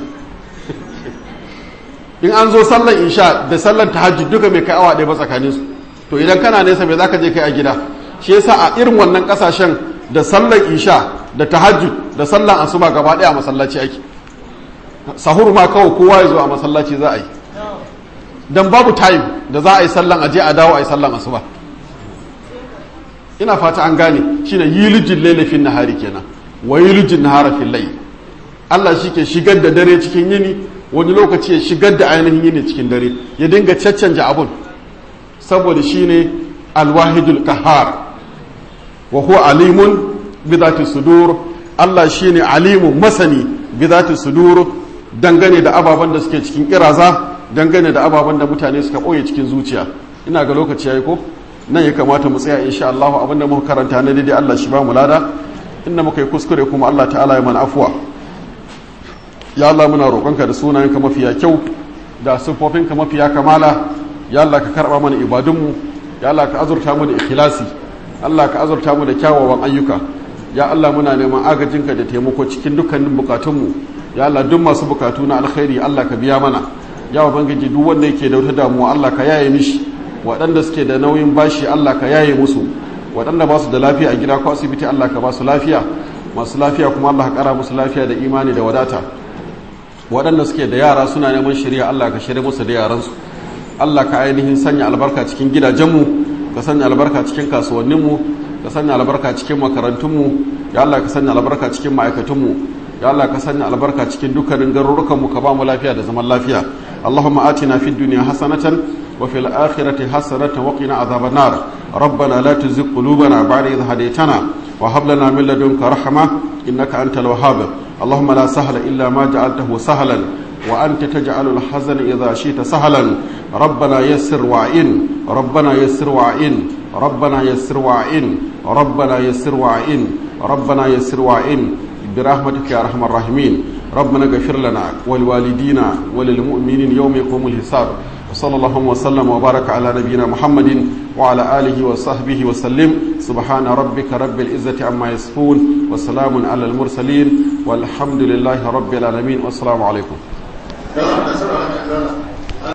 in an zo sallan isha da sallan tahajjud duka mai kai awa ɗaya ba tsakanin su to idan kana nesa mai zaka je kai a gida shi yasa a irin wannan kasashen da sallan isha da tahajjud da sallan asuba gaba ɗaya a masallaci ake sahur ma kawai kowa ya zo a masallaci za a yi dan babu time da za a yi sallan aje a dawo a yi sallan asuba ina fata an gane shine yilijin lailafin nahari kenan wa yilijin nahara fil layl Allah shi ke shigar da dare cikin yini wani lokaci ya shigar da ainihin yini cikin dare ya dinga caccanja abun saboda shine alwahidul kahar wa huwa alimun bi dhati sudur Allah shine alimun masani bi dhati sudur dangane da ababen da suke cikin kiraza dangane da ababen da mutane suka ɓoye cikin zuciya ina ga lokaci yayi ko nan ya kamata mu tsaya insha Allah abinda muka karanta na daidai Allah shi ba mu lada inda muka yi kuskure kuma Allah ta'ala ya mana afuwa ya Allah muna roƙonka da sunayenka mafiya kyau da siffofinka mafiya kamala ya Allah ka karɓa mana ibadunmu ya Allah ka azurta mu da ikhlasi Allah ka azurta mu da kyawawan ayyuka ya Allah muna neman agajinka da taimako cikin dukkanin bukatunmu ya Allah duk masu bukatu na alkhairi Allah ka biya mana ya ubangiji duk wanda yake da wata damuwa Allah ka yaye mishi waɗanda suke da nauyin bashi Allah ka yaye musu waɗanda ba su da lafiya a gida ko asibiti Allah ka ba su lafiya masu lafiya kuma Allah ka ƙara musu lafiya da imani da wadata waɗanda suke da yara suna neman shirya Allah ka shirya musu da yaransu Allah ka ainihin sanya albarka cikin gidajenmu ka sanya albarka cikin kasuwanninmu ka sanya albarka cikin makarantunmu ya Allah ka sanya albarka cikin ma'aikatunmu ya Allah ka sanya albarka cikin dukkanin garurukanmu ka ba mu lafiya da zaman lafiya Allahumma atina fid dunya hasanatan wa fil akhirati hasanatan wa qina adhaban nar ربنا لا تزغ قلوبنا بعد إذ هديتنا وهب لنا من لدنك رحمة إنك أنت الوهاب اللهم لا سهل إلا ما جعلته سهلا وأنت تجعل الحزن إذا شئت سهلا ربنا يسر وعين ربنا يسر وعين ربنا يسر وعين ربنا يسر وعين ربنا يسر وعين برحمتك يا أرحم الراحمين ربنا اغفر لنا ولوالدينا وللمؤمنين يوم يقوم الحساب وصلى الله وسلم وبارك على نبينا محمد وعلى آله وصحبه وسلم سبحان ربك رب العزة عما يصفون وسلام على المرسلين والحمد لله رب العالمين والسلام عليكم